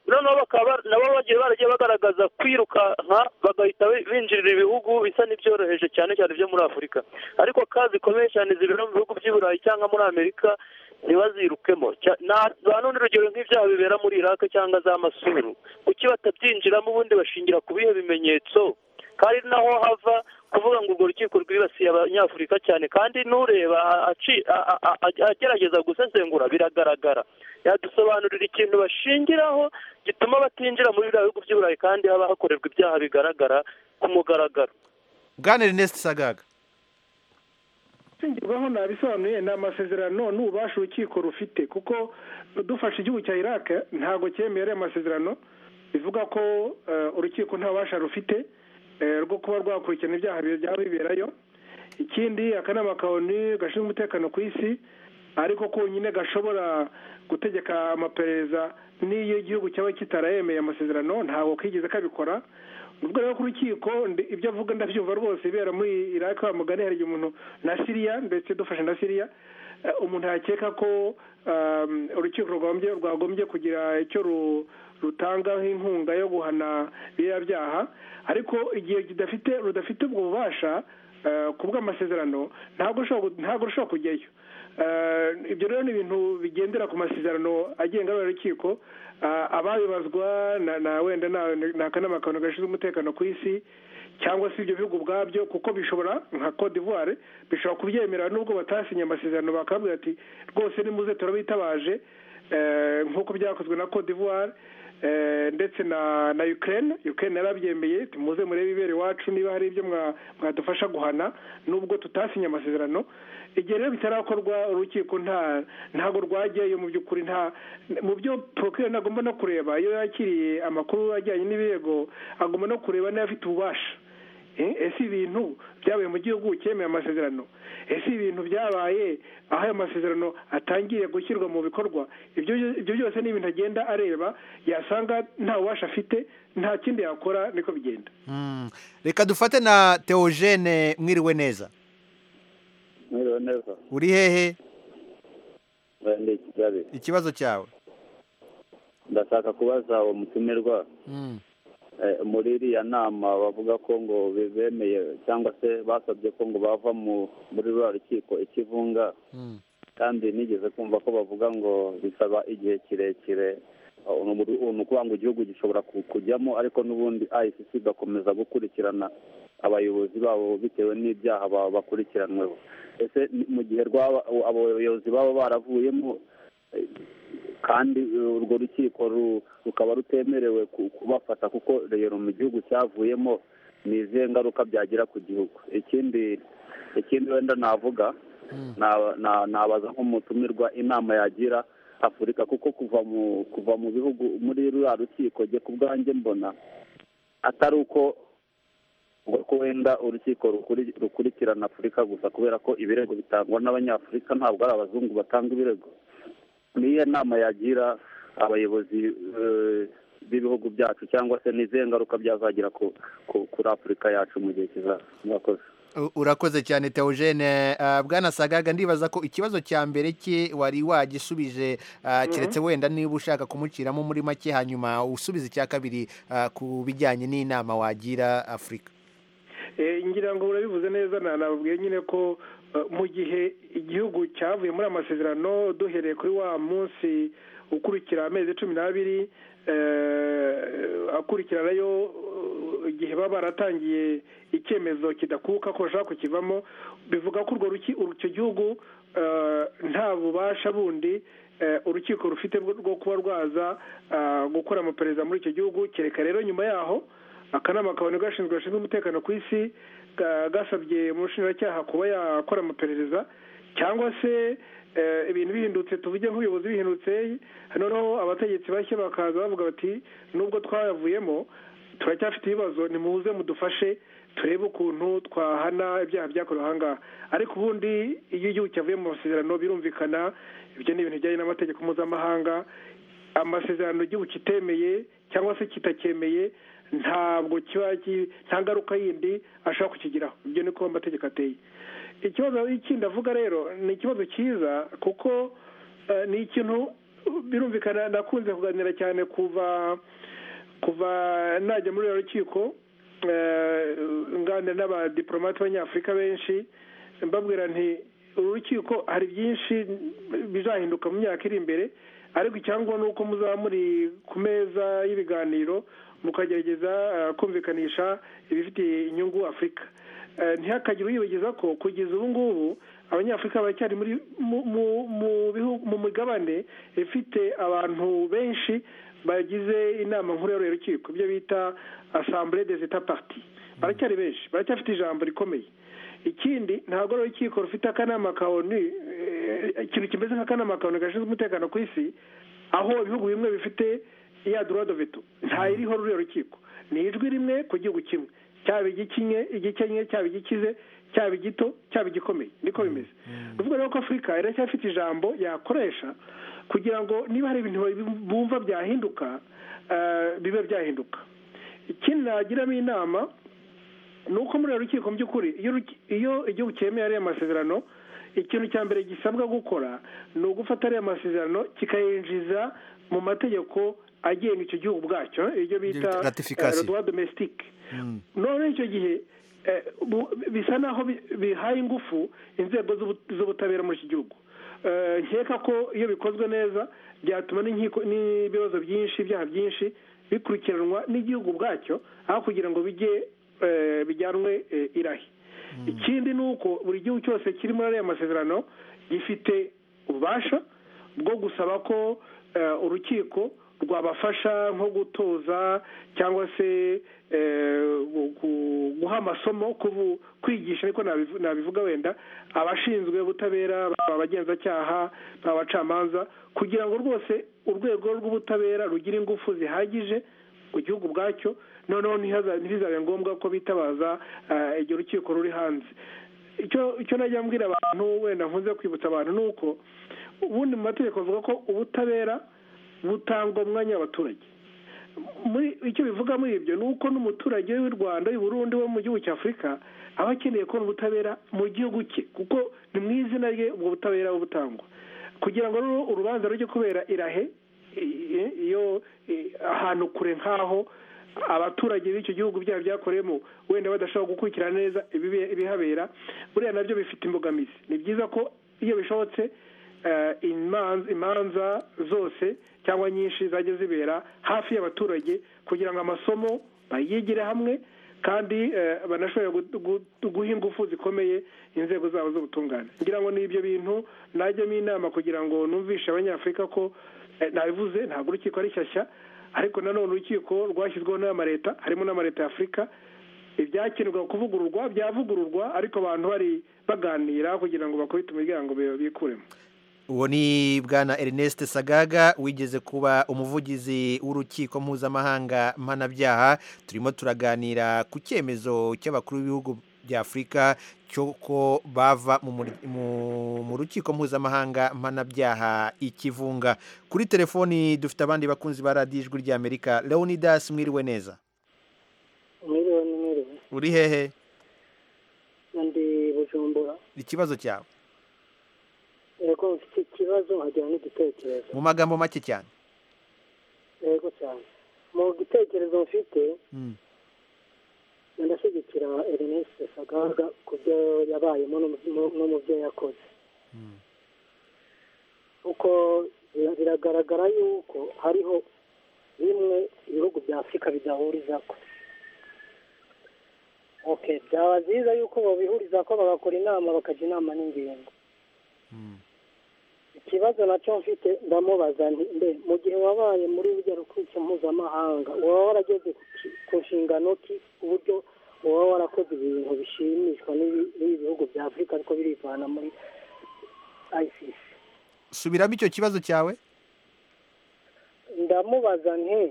noneho bakaba nabo bagiye baragiye bagaragaza kwiruka nka bagahita binjirira ibihugu bisa n'ibyoroheje cyane cyane byo muri afurika ariko kazi zikomeye cyane zibera mu bihugu by'i burayi cyangwa muri amerika ntibazirukemo nta n'urundi rugero nk'ibyaha bibera muri irake cyangwa za masuru kuki batabyinjiramo ubundi bashingira ku bihe bimenyetso kandi naho hava kuvuga ngo urwo rukiko rwibasiye abanyafurika cyane kandi n'ureba agerageza gusesengura biragaragara yadusobanurira ikintu bashingiraho gituma batinjira muri biriya bihugu by'uburayi kandi haba hakorerwa ibyaha bigaragara ku mugaragaro bwana erineste sagaga shingirwaho nabisobanuye ni amasezerano n'ububasha urukiko rufite kuko dufashe igihugu cya irake ntabwo cyemeye ariya masezerano bivuga ko urukiko nta bubasha rufite rwo kuba rwakurikirana ibyaha byaba biberayo ikindi akanama kaoni gashinzwe umutekano ku isi ariko konyine gashobora gutegeka amaperereza n'iyo igihugu cyaba kitarayemeye amasezerano ntabwo kigeze kabikora ubwo rero ku rukiko ibyo avuga ndabyumva rwose ibera muri iraki wa mugani hari umuntu na siriya ndetse dufashe na siriya umuntu yakeka ko urukiko rwagombye kugira icyo rutangaho inkunga yo guhana biriya byaha ariko igihe kidafite rudafite ubwo bubasha ku bw'amasezerano ntabwo rushobora kujyayo ibyo rero ni ibintu bigendera ku masezerano agenga urukiko ababibazwa na wenda ni akanama gashinzwe umutekano ku isi cyangwa se ibyo bihugu ubwabyo kuko bishobora nka Cote d'Ivoire bishobora kubyemera n'ubwo batasinye amasezerano bakabwira ati rwose nimuze turabitabaje nk'uko byakozwe na Cote d'Ivoire ndetse na na Ukraine Ukraine yarabyemeye muze murebe ibere iwacu niba hari ibyo mwadufasha guhana nubwo tutasinye amasezerano igihe rero bitarakorwa urukiko nta ntabwo rwajyayo mu by'ukuri nta mu byo porokire agomba no kureba iyo yakiriye amakuru ajyanye n'ibirego agomba no kureba niba afite ububasha ese ibintu byabaye mu gihugu cyemeye amasezerano ese ibintu byabaye aho ayo masezerano atangiye gushyirwa mu bikorwa ibyo byose ni ibintu agenda areba yasanga nta bubasha afite nta kindi yakora niko bigenda reka dufate na teogene mwiriwe neza mwiriwe neza uri hehe ni kigali ikibazo cyawe ndashaka kubaza uwo mutumirwa muri iriya nama bavuga ko ngo bemeye cyangwa se basabye ko ngo bava muri ruriya rukiko ikivunga kandi nigeze kumva ko bavuga ngo bisaba igihe kirekire ni ukuvuga ngo igihugu gishobora kujyamo ariko n'ubundi ayisisi igakomeza gukurikirana abayobozi babo bitewe n'ibyaha bakurikiranweho ese mu gihe abo bayobozi baba baravuyemo kandi urwo rukiko rukaba rutemerewe kubafata kuko rero mu gihugu cyavuyemo ni izihe ngaruka byagira ku gihugu ikindi ikindi wenda navuga nabaza nk'umutumirwa inama yagira afurika kuko kuva mu kuva mu bihugu muri ruriya rukiko jye ku bwanjye mbona atari uko ko wenda urukiko rukurikirana afurika gusa kubera ko ibirego bitangwa n'abanyafurika ntabwo ari abazungu batanga ibirego niyo nama yagira abayobozi b'ibihugu byacu cyangwa se n'izihe ngaruka byazagira kuri afurika yacu mu gihe kizaza murakoze urakoze cyane teogene bwana sagaga ndibaza ko ikibazo cya mbere cye wari wagisubije keretse wenda niba ushaka kumuciramo muri make hanyuma usubiza icya kabiri ku bijyanye n'inama wagira afurika ngira ngo urabivuze neza nababwiye nyine ko mu gihe igihugu cyavuye muri amasezerano duhereye kuri wa munsi ukurikira amezi cumi n'abiri akurikiranayo igihe baba baratangiye icyemezo kidakuka ko bashaka kukivamo bivuga ko urwo icyo gihugu nta bubasha bundi urukiko rufite rwo kuba rwaza gukora amaperereza muri icyo gihugu kereka rero nyuma yaho akanama kabone gashinzwe gashinzwe umutekano ku isi gasabye umushinjacyaha kuba yakora amaperereza cyangwa se ibintu bihindutse tuvuge nk'ubuyobozi bihindutse noneho abategetsi bashya bakaza bavuga bati nubwo twayavuyemo turacyafite ibibazo nimuze mudufashe turebe ukuntu twahana ibyaha byakorewe ahangaha ariko ubundi iyo igihugu cyavuye mu masezerano birumvikana ibyo ni ibintu bijyanye n'amategeko mpuzamahanga amasezerano igihugu kitemeye cyangwa se kitacyemeye ntabwo kiba nta ngaruka yindi ashobora kukigiraho ibyo ni ko amategeko ateye ikibazo kindi avuga rero ni ikibazo cyiza kuko ni ikintu birumvikana nakunze kuganira cyane kuva kuva najya muri uru rukiko nganira n'abadiporomate b'abanyafurika benshi mbabwira nti uru rukiko hari byinshi bizahinduka mu myaka iri imbere ariko icyangwa ni uko muzaba muri ku meza y'ibiganiro mukagerageza kumvikanisha ibifitiye inyungu afurika ntihakagire uyibagiza ko kugeza ubu ngubu abanyafurika baracyari muri mu migabane ifite abantu benshi bagize inama nkuru y'ururiro rukiko ibyo bita asambure des etats parti baracyari benshi baracyafite ijambo rikomeye ikindi ntabwo ari urukiko rufite akanama ka onu ikintu kimeze nk'akanama ka onu gashinzwe umutekano ku isi aho ibihugu bimwe bifite ya droit de veto ntayiriho ruriya rukiko ni ijwi rimwe ku gihugu kimwe cyaba igikinye igikenye cyaba igikize cyaba igito cyaba igikomeye niko bimeze bivuga rero ko afurika iracyafite ijambo yakoresha kugira ngo niba hari ibintu bumva byahinduka bibe byahinduka ikindi nagiramo inama ni uko muri uru rukiko mu by'ukuri iyo igihugu cyemeye ariya masezerano ikintu cya mbere gisabwa gukora ni ugufata ariya masezerano kikayinjiza mu mategeko agenga icyo gihugu ubwacyo ibyo bita rwa domesitike none icyo gihe bisa naho bihaye ingufu inzego z'ubutabera muri iki gihugu nkeka ko iyo bikozwe neza byatuma n'ibibazo byinshi ibyaha byinshi bikurikiranwa n'igihugu ubwacyo aho kugira ngo bijye bijyanwe irahi ikindi ni uko buri gihugu cyose kiri muri ariya masezerano gifite ububasha bwo gusaba ko urukiko rwabafasha nko gutoza cyangwa se guha amasomo kwigisha ariko nabivuga wenda abashinzwe ubutabera abagenzacyaha abacamanza kugira ngo rwose urwego rw'ubutabera rugire ingufu zihagije ku gihugu bwacyo noneho ntibizabe ngombwa ko bitabaza igihe urukiko ruri hanze icyo najya mbwira abantu wenda nkunze kwibutsa abantu ni uko ubundi mu mategeko bavuga ko ubutabera butangwa mu mwanya w'abaturage muri icyo bivuga muri ibyo ni uko n'umuturage w'u rwanda Burundi wo mu gihugu cya afurika aba akeneye kubona ubutabera mu gihugu cye kuko ni mu izina rye ubwo butabera butangwa kugira ngo rero urubanza rujye kubera irahe iyo ahantu kure nk'aho abaturage b'icyo gihugu byaba byakoreyemo wenda badashobora gukurikirana neza ibihabera buriya nabyo bifite imbogamizi ni byiza ko iyo bishobotse imanza zose cyangwa nyinshi zajya zibera hafi y'abaturage kugira ngo amasomo bayigire hamwe kandi banashobore guha ingufu zikomeye inzego zabo z'ubutungane ngira ngo ni ibyo bintu najyamo inama kugira ngo numvishe abanyafurika ko nabivuze ntabwo urukiko ari shyashya ariko nanone urukiko rwashyizweho n'amaleta harimo n'amaleta ya afurika ibyakenerwa kuvugururwa byavugururwa ariko abantu bari baganira kugira ngo bakubite umuryango bikuremo uwo ni bwana Ernest sagaga wigeze kuba umuvugizi w'urukiko mpuzamahanga mpanabyaha turimo turaganira ku cyemezo cy'abakuru b'ibihugu bya afurika cy'uko bava mu rukiko mpuzamahanga mpanabyaha ikivunga kuri telefoni dufite abandi bakunzi ba radiyo ijwi ry'amerika leonidas mwiriwe neza mwiriwe ni mwiriwe uri hehe ndi bujumbura ikibazo cyawe yego ufite ikibazo nkagira n'igitekerezo mu magambo make cyane yego cyane mu gitekerezo mfite ndashyigikira erinesi sagaga ku byo yabayemo no mu byo yakoze kuko biragaragara yuko hariho bimwe ibihugu bya afurika bidahuriza ko oke byaba byiza yuko babihuriza ko bagakora inama bakajya inama n'ingingo ikibazo nacyo mfite ndamubaza mbe mu gihe wabaye muri rujya rukiko mpuzamahanga waba warageze ku nshingano ki ku buryo waba warakoze ibintu bishimishwa n'ibihugu bya afurika ariko birivana muri isisi subiramo icyo kibazo cyawe ndamubaza nke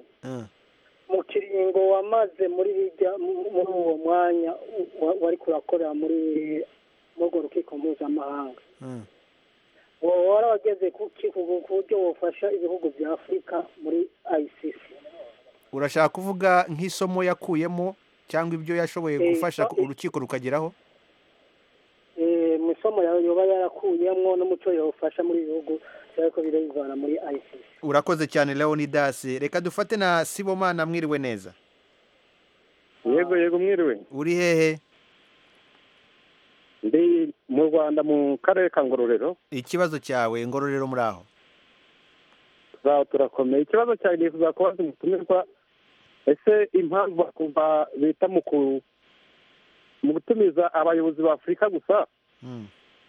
mu kiringo wamaze muri hirya muri uwo mwanya wari kurakorera muri urwo rukiko mpuzamahanga wowe warageze ku buryo bufasha ibihugu bya afurika muri ayisisi urashaka kuvuga nk'isomo yakuyemo cyangwa ibyo yashoboye gufasha urukiko rukageraho mu isomo yaba yarakuyemo n'umuco yawufasha muri ibi bihugu ariko birayivana muri ayisisi urakoze cyane leonidas reka dufate na sibomana mwiriwe neza yego yego mwiriwe uri hehe ndi mu rwanda mu karere ka ngororero ikibazo cyawe ngororero muri aho zaho turakomeye ikibazo cyawe ni kuzakubaza umutumirwa ese impamvu bakumva bita mu gutumiza abayobozi ba afurika gusa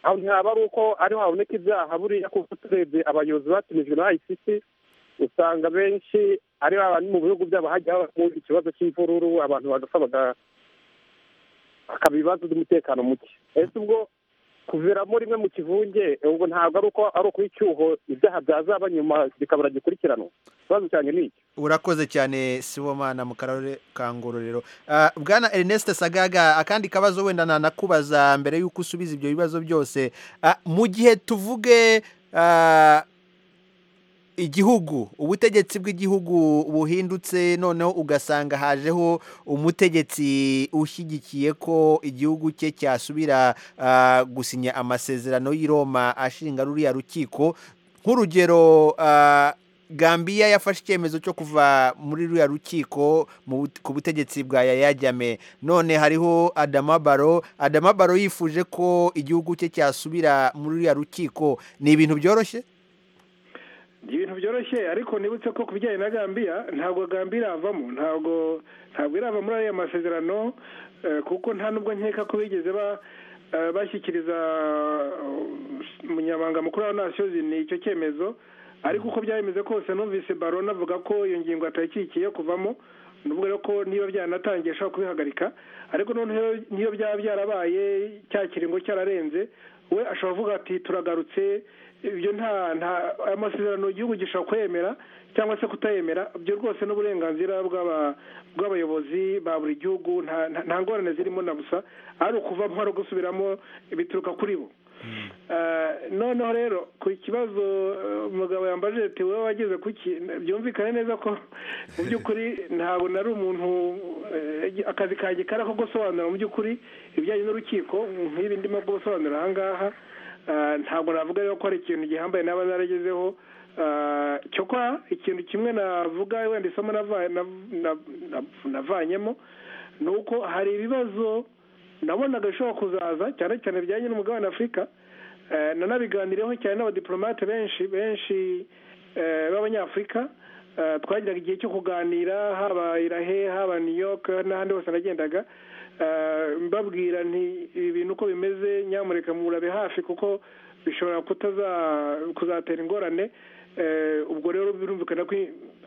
aho ntihaba ari uko ariho haboneka ibyaha buriya kuko turebye abayobozi batumijwe na ayisisi usanga benshi ari abantu mu bihugu byabo hajya habamo ikibazo cy'imvururu abantu bagapfa hakaba ibibazo by'umutekano muke ese ubwo kuviramo rimwe mu kivunge ubwo ntabwo ari uko ari icyuho ibyaha byazaba nyuma bikabura gikurikiranwa ikibazo cyane ni iki urakoze cyane sibomana mu karere ka ngororero bwana erneste sagaga akandi kabazo wenda nanakubaza mbere y'uko usubiza ibyo bibazo byose mu gihe tuvuge igihugu ubutegetsi bw'igihugu buhindutse noneho ugasanga hajeho umutegetsi ushyigikiye ko igihugu cye cyasubira gusinya amasezerano y'i Roma ashinga ruriya rukiko nk'urugero Gambia yafashe icyemezo cyo kuva muri ruriya rukiko ku butegetsi bwa yayajyame none hariho Adama Baro Adama Baro yifuje ko igihugu cye cyasubira muri ruriya rukiko ni ibintu byoroshye ibintu byoroshye ariko nibutse ko ku bijyanye na gambia ntabwo gambia iravamo ntabwo ntabwo irava muri ariya masezerano kuko nta nubwo nkeka ko bigeze bashyikiriza umunyamabanga mukuru wa nasiyo ni icyo cyemezo ariko uko byayemeze kose numvise barona avuga ko iyo ngingo atayikikiye kuvamo nuvuga ko niba byanatangiye ashobora kubihagarika ariko noneho niyo byaba byarabaye cya kiringo cyararenze we ashobora kuvuga ati turagarutse ibyo nta nta amasezerano igihugu gishobora kwemera cyangwa se kutayemera ibyo rwose n'uburenganzira bw'abayobozi ba buri gihugu nta ngorane zirimo na busa ari ukuvamo ari ugusubiramo bituruka kuri bo noneho rero ku kibazo umugabo yambaje ati wowe wageze kuki byumvikane neza ko mu by'ukuri ntabwo nari umuntu akazi kanjye kari ako gusobanura mu by'ukuri ibijyanye n'urukiko nk'ibi ndimo gusobanura aha ngaha ntabwo navuga rero ko hari ikintu gihambaye naba naragezeho cyokora ikintu kimwe navuga wenda isomo navanyemo ni uko hari ibibazo nabonaga bishobora kuzaza cyane cyane bijyanye n'umugabane afurika nanabiganireho cyane n'abadiporomate benshi benshi b'abanyafurika twagiraga igihe cyo kuganira haba irahe haba new york n'ahandi hose nagendaga mbabwira nti ibi bintu uko bimeze nyamureka murabe hafi kuko bishobora kuzatera ingorane ubwo rero birumvikana ko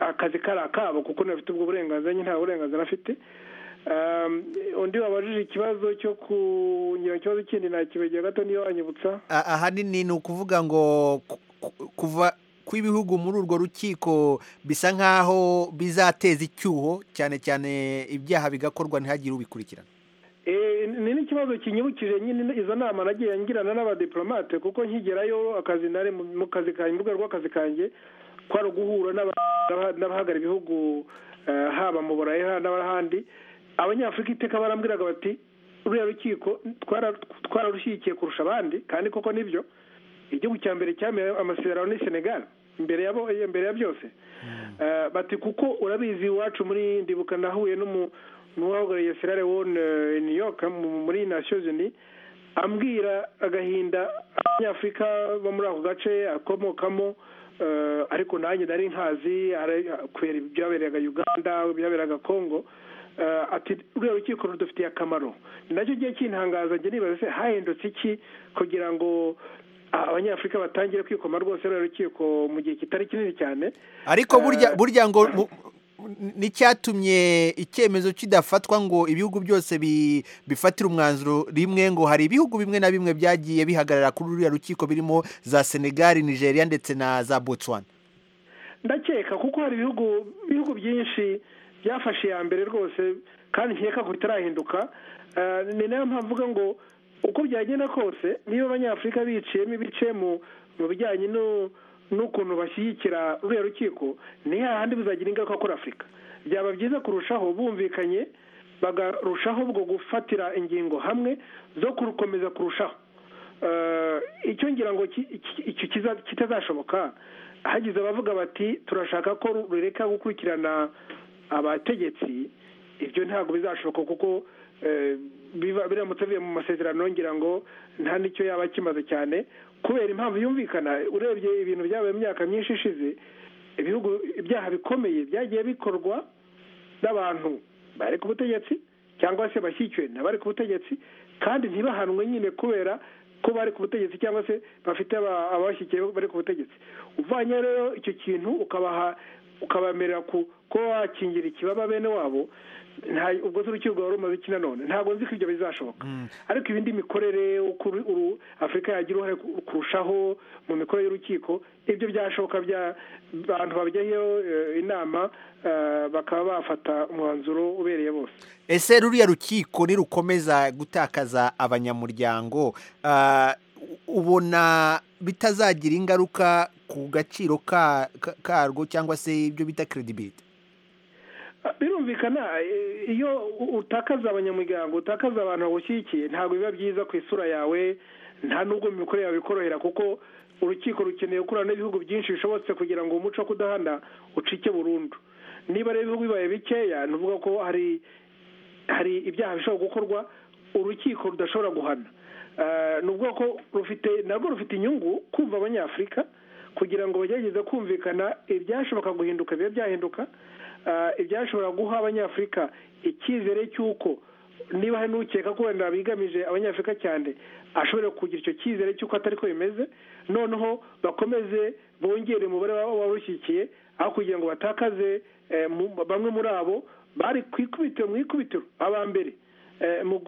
akazi kari akabo kuko ntafite ubwo burenganzira nyine nta burenganzira afite undi wabajije ikibazo cyo kugira ikibazo kindi nakibegera gato niyo wanyibutsa ahanini ni ukuvuga ngo kuva kw'ibihugu muri urwo rukiko bisa nk'aho bizateza icyuho cyane cyane ibyaha bigakorwa ntihagire ubikurikirana ni n'ikibazo kinyibukije nyine izo nama nagiye ngirana n'abadiplomate kuko nkigerayo akazi nari mu kazi kanjye mu rwego rw'akazi kanjye kwari uguhura n'abahagara ibihugu haba mu burayi n'ahandi abanyafurika iteka barambwiraga bati ruriya rukiko twararushyigikiye kurusha abandi kandi koko nibyo igihugu cya mbere cyambaye amasezerano ni senegal imbere ya mbere ya byose bati kuko urabizi iwacu muri ndibuka nahuye n'umu n'uwahagarariye serare wone new york muri nasiyo zini ambwira agahinda abanyafurika bo muri ako gace akomokamo ariko nanjye nari nkazi kubera ibyabereraga uganda ibyabereraga congo ati ruriya rukiko rudufitiye akamaro nacyo gihe kintangaza njye nibaza se hahindutse iki kugira ngo abanyafurika batangire kwikoma rwose ruriya rukiko mu gihe kitari kinini cyane ariko burya ngo n'icyatumye icyemezo kidafatwa ngo ibihugu byose bifatire umwanzuro rimwe ngo hari ibihugu bimwe na bimwe byagiye bihagarara kuri ruriya rukiko birimo za senegali nigeria ndetse na za botswana ndakeka kuko hari ibihugu byinshi byafashe iya mbere rwose kandi nkeka ko bitarahinduka ni nayo mpamvu uvuga ngo uko byagenda kose niba abanyafurika biciyemo ibice mu bijyanye no n'ukuntu bashyigikira ruriya rukiko ni hahandi bizagira ingaruka kuri afurika byaba byiza kurushaho bumvikanye bagarushaho bwo gufatira ingingo hamwe zo kurukomeza kurushaho icyo ngira ngo kitazashoboka hagize abavuga bati turashaka ko rureka gukurikirana abategetsi ibyo ntabwo bizashoboka kuko biramutse bivuye mu masezerano ngira ngo nta n'icyo yaba akimaze cyane kubera impamvu yumvikana urebye ibintu byabaye imyaka myinshi ishize ibihugu ibyaha bikomeye byagiye bikorwa n'abantu bari ku butegetsi cyangwa se bashyikiwe n'abari ku butegetsi kandi ntibahanwe nyine kubera ko bari ku butegetsi cyangwa se bafite ababashyikiye bari ku butegetsi uvanye rero icyo kintu ukabaha ukabemerera kuba wakingira ikibaba bene wabo ubwo se urukiko rwari rumaze iki nanone ntabwo nzi ko ibyo bizashoboka ariko ibindi mikorere afurika yagira uruhare kurushaho mu mikorere y'urukiko ibyo byashoboka abantu babijyaho inama bakaba bafata umwanzuro ubereye bose ese ruriya rukiko nirukomeza gutakaza abanyamuryango ubona bitazagira ingaruka ku gaciro karwo cyangwa se ibyo bita keredibiti birumvikana iyo utakaza abanyamuryango utakaza abantu bagushyigikiye ntabwo biba byiza ku isura yawe nta nubwo mu mikorere yawe bikorohera kuko urukiko rukeneye gukorana n'ibihugu byinshi bishobotse kugira ngo umuco wo kudahana ucike burundu niba rero ibihugu bibaye bikeya ni ukuvuga ko hari hari ibyaha bishobora gukorwa urukiko rudashobora guhana ni ubwoko rufite narwo rufite inyungu kumva abanyafurika kugira ngo bagerageze kumvikana ibyashoboka guhinduka bibe byahinduka ibyashobora guha abanyafurika icyizere cy'uko niba hari n'ukeka ko wenda bigamije abanyafurika cyane ashobora kugira icyo cyizere cy'uko atari ko bimeze noneho bakomeze bongere umubare w'abarushyigikiye aho kugira ngo batakaze bamwe muri abo bari ku ikubitiro mu ikubitiro abambere mu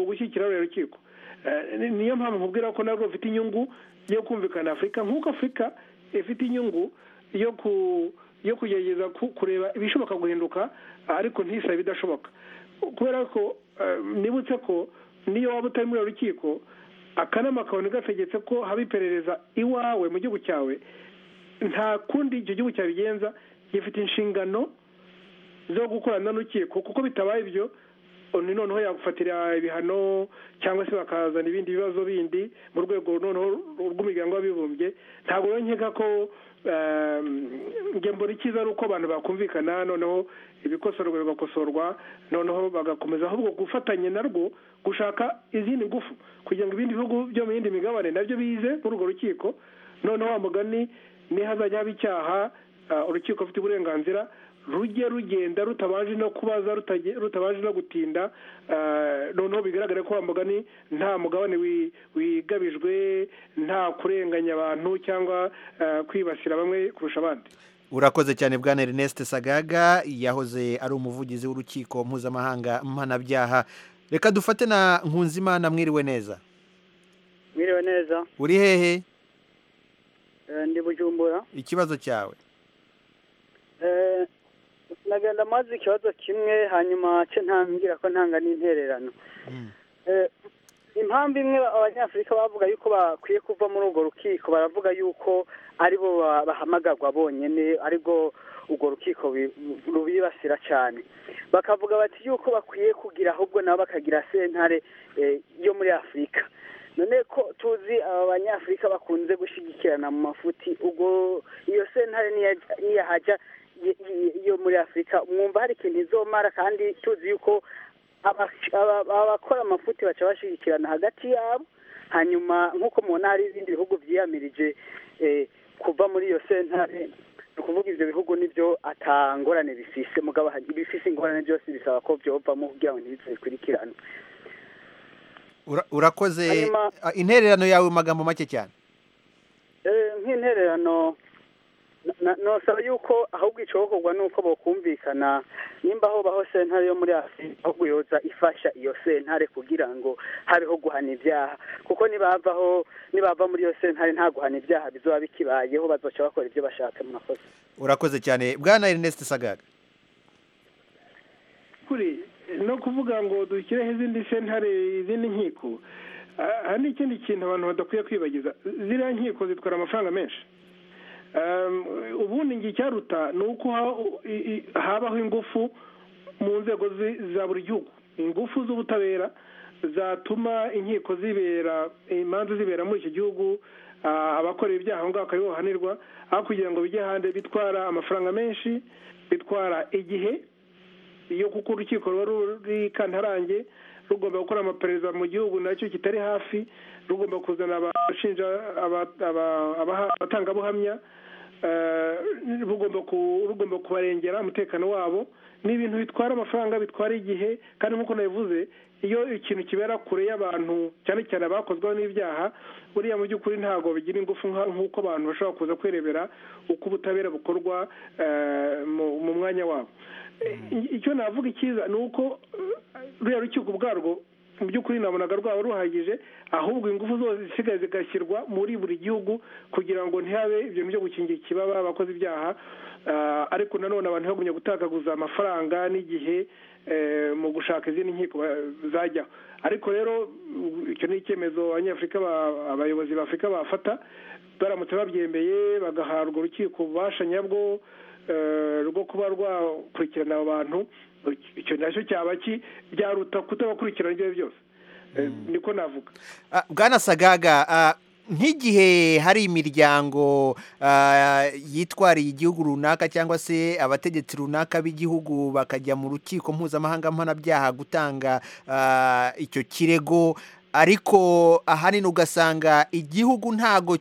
gushyigikira ruriya rukiko niyo mpamvu nkubwira ko narwo rufite inyungu yo kumvikana afurika nk'uko afurika ifite inyungu yo ku yo kugerageza kureba ibishoboka guhinduka ariko ntisabe ibidashoboka kubera ko nibutse ko niyo waba utari muri rukiko akanama kawe gategetse ko haba iperereza iwawe mu gihugu cyawe nta kundi icyo gihugu cyabigenza gifite inshingano zo gukorana n'urukiko kuko bitabaye ibyo ni noneho yagufatira ibihano cyangwa se bakazana ibindi bibazo bindi mu rwego noneho rw'umuryango w'abibumbye ntabwo nkeka ko mbona icyiza ari uko abantu bakumvikana noneho ibikosorwa bigakosorwa noneho bagakomeza ahubwo gufatanya narwo gushaka izindi ngufu kugira ngo ibindi bihugu byo mu yindi migabane nabyo bize muri urwo rukiko noneho wa mugani niho hazajya haba icyaha urukiko rufite uburenganzira rujye rugenda rutabaje no kubaza rutabaje no gutinda noneho bigaragara ko wa mugani nta mugabane wigabijwe nta kurenganya abantu cyangwa kwibasira bamwe kurusha abandi urakoze cyane bwana Ernest sagaga yahoze ari umuvugizi w'urukiko mpuzamahanga mpanabyaha reka dufate na nkunzimana mwiriwe neza mwiriwe neza uri hehe ndi bujumbura ikibazo cyawe nagenda amazi ikibazo kimwe hanyuma ce ntambwira ko ntanga n'intererano impamvu imwe abanyafurika bavuga yuko bakwiye kuva muri urwo rukiko baravuga yuko aribo bahamagagwa bonyine aribwo urwo rukiko rubibasira cyane bakavuga bati yuko bakwiye kugira ahubwo nabo bakagira sentare yo muri afurika none ko tuzi aba banyafurika bakunze gushyigikirana mu mafuti ubwo iyo sentare niyahajya yo muri afurika mwumva hari ikintu izomara kandi tuzi yuko abakora amafuti baca bashyigikirana hagati yabo hanyuma nk'uko mubona hari ibindi bihugu byiyamirije kuva muri iyo sentare ni ukuvuga ibyo bihugu nibyo atangorane bifise mugabo bifise ingorane byose bisaba ko byovamo kugira ngo ntibipfe bikurikirane urakoze intererano yawe mu magambo make cyane nk'intererano nosaba yuko ahubwo icokorwa ni uko bakumvikana nimba aho baho sentare yo muri afurika ahubwo yoza ifasha iyo sentare kugira ngo habeho guhana ibyaha kuko nibavaho nibava muri iyo sentare nta guhana ibyaha bizaba bikibayeho bazoca bakora ibyo bashaka mu makosa urakoze cyane bwana Ernest sagaga kuri no kuvuga ngo dushyireho izindi sentare izindi nkiko aha ni ikindi kintu abantu badakwiye kwibagiza ziriya nkiko zitwara amafaranga menshi ubundi ngo icyaruta ni uko habaho ingufu mu nzego za buri gihugu ingufu z'ubutabera zatuma inkiko zibera imanza zibera muri iki gihugu abakorera ibyaha aho ngaho bakaba bahanirwa aho kugira ngo bijye hanze bitwara amafaranga menshi bitwara igihe iyo kuko urukiko ruba ruri kantarange rugomba gukora amaperereza mu gihugu nacyo kitari hafi rugomba kuzana abashinja abatangabuhamya rugomba kubarengera umutekano wabo ni ibintu bitwara amafaranga bitwara igihe kandi nk'uko nabivuze iyo ikintu kibera kure y'abantu cyane cyane abakozweho n'ibyaha buriya mu by'ukuri ntabwo bigira ingufu nk'uko abantu bashobora kuza kwirebera uko ubutabera bukorwa mu mwanya wabo icyo navuga icyiza ni uko ruriya rukiko ubwarwo mu by'ukuri nabonaga rwaba ruhagije ahubwo ingufu zose zisigaye zigashyirwa muri buri gihugu kugira ngo ntihabe ibintu byo gukingira ikibaba abakoze ibyaha ariko nanone abantu bagumye gutakaguza amafaranga n'igihe mu gushaka izindi nkiko zajyaho ariko rero icyo ni icyemezo abanyafurika abayobozi b'afurika bafata baramutse babyemeye bagahabwa urukiko ububasha nyabwo rwo kuba rwakurikirana abo bantu icyo nacyo cyaba byaruta kutabakurikirana ibyo byose niko navuga bwana sagaga nk'igihe hari imiryango yitwariye igihugu runaka cyangwa se abategetsi runaka b'igihugu bakajya mu rukiko mpuzamahanga mpanabyaha gutanga icyo kirego ariko ahanini ugasanga igihugu ntago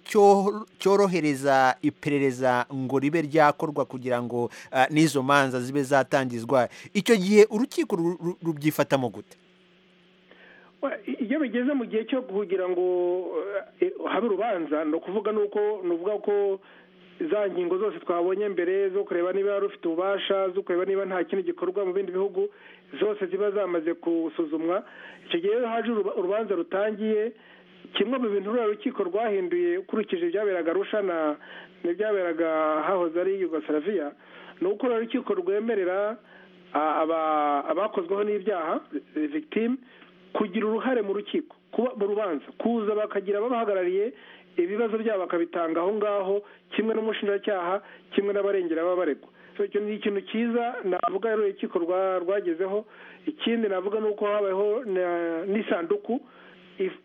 cyorohereza iperereza ngo ribe ryakorwa kugira ngo n'izo manza zibe zatangizwa icyo gihe urukiko rubyifatamo gute iyo bigeze mu gihe cyo kugira ngo habe urubanza ni ukuvuga nuko nuvuga ko za ngingo zose twabonye mbere zo kureba niba wari ufite ububasha zo kureba niba nta kintu gikorwa mu bindi bihugu zose ziba zamaze gusuzumwa icyo gihe haje urubanza rutangiye kimwe mu bintu ruriya rukiko rwahinduye ukurikije ibyaberaga rushana n'ibyaberaga hahoze ari yugosaraviya ni uko ruriya rukiko rwemerera abakozweho n'ibyaha victime kugira uruhare mu rukiko kuba mu rubanza kuza bakagira ababahagarariye ibibazo byabo bakabitanga aho ngaho kimwe n'umushinjacyaha kimwe n'abarengera b'abaregwa icyo ni ikintu cyiza navuga rero urukiko rwagezeho ikindi navuga ni uko habayeho n'isanduku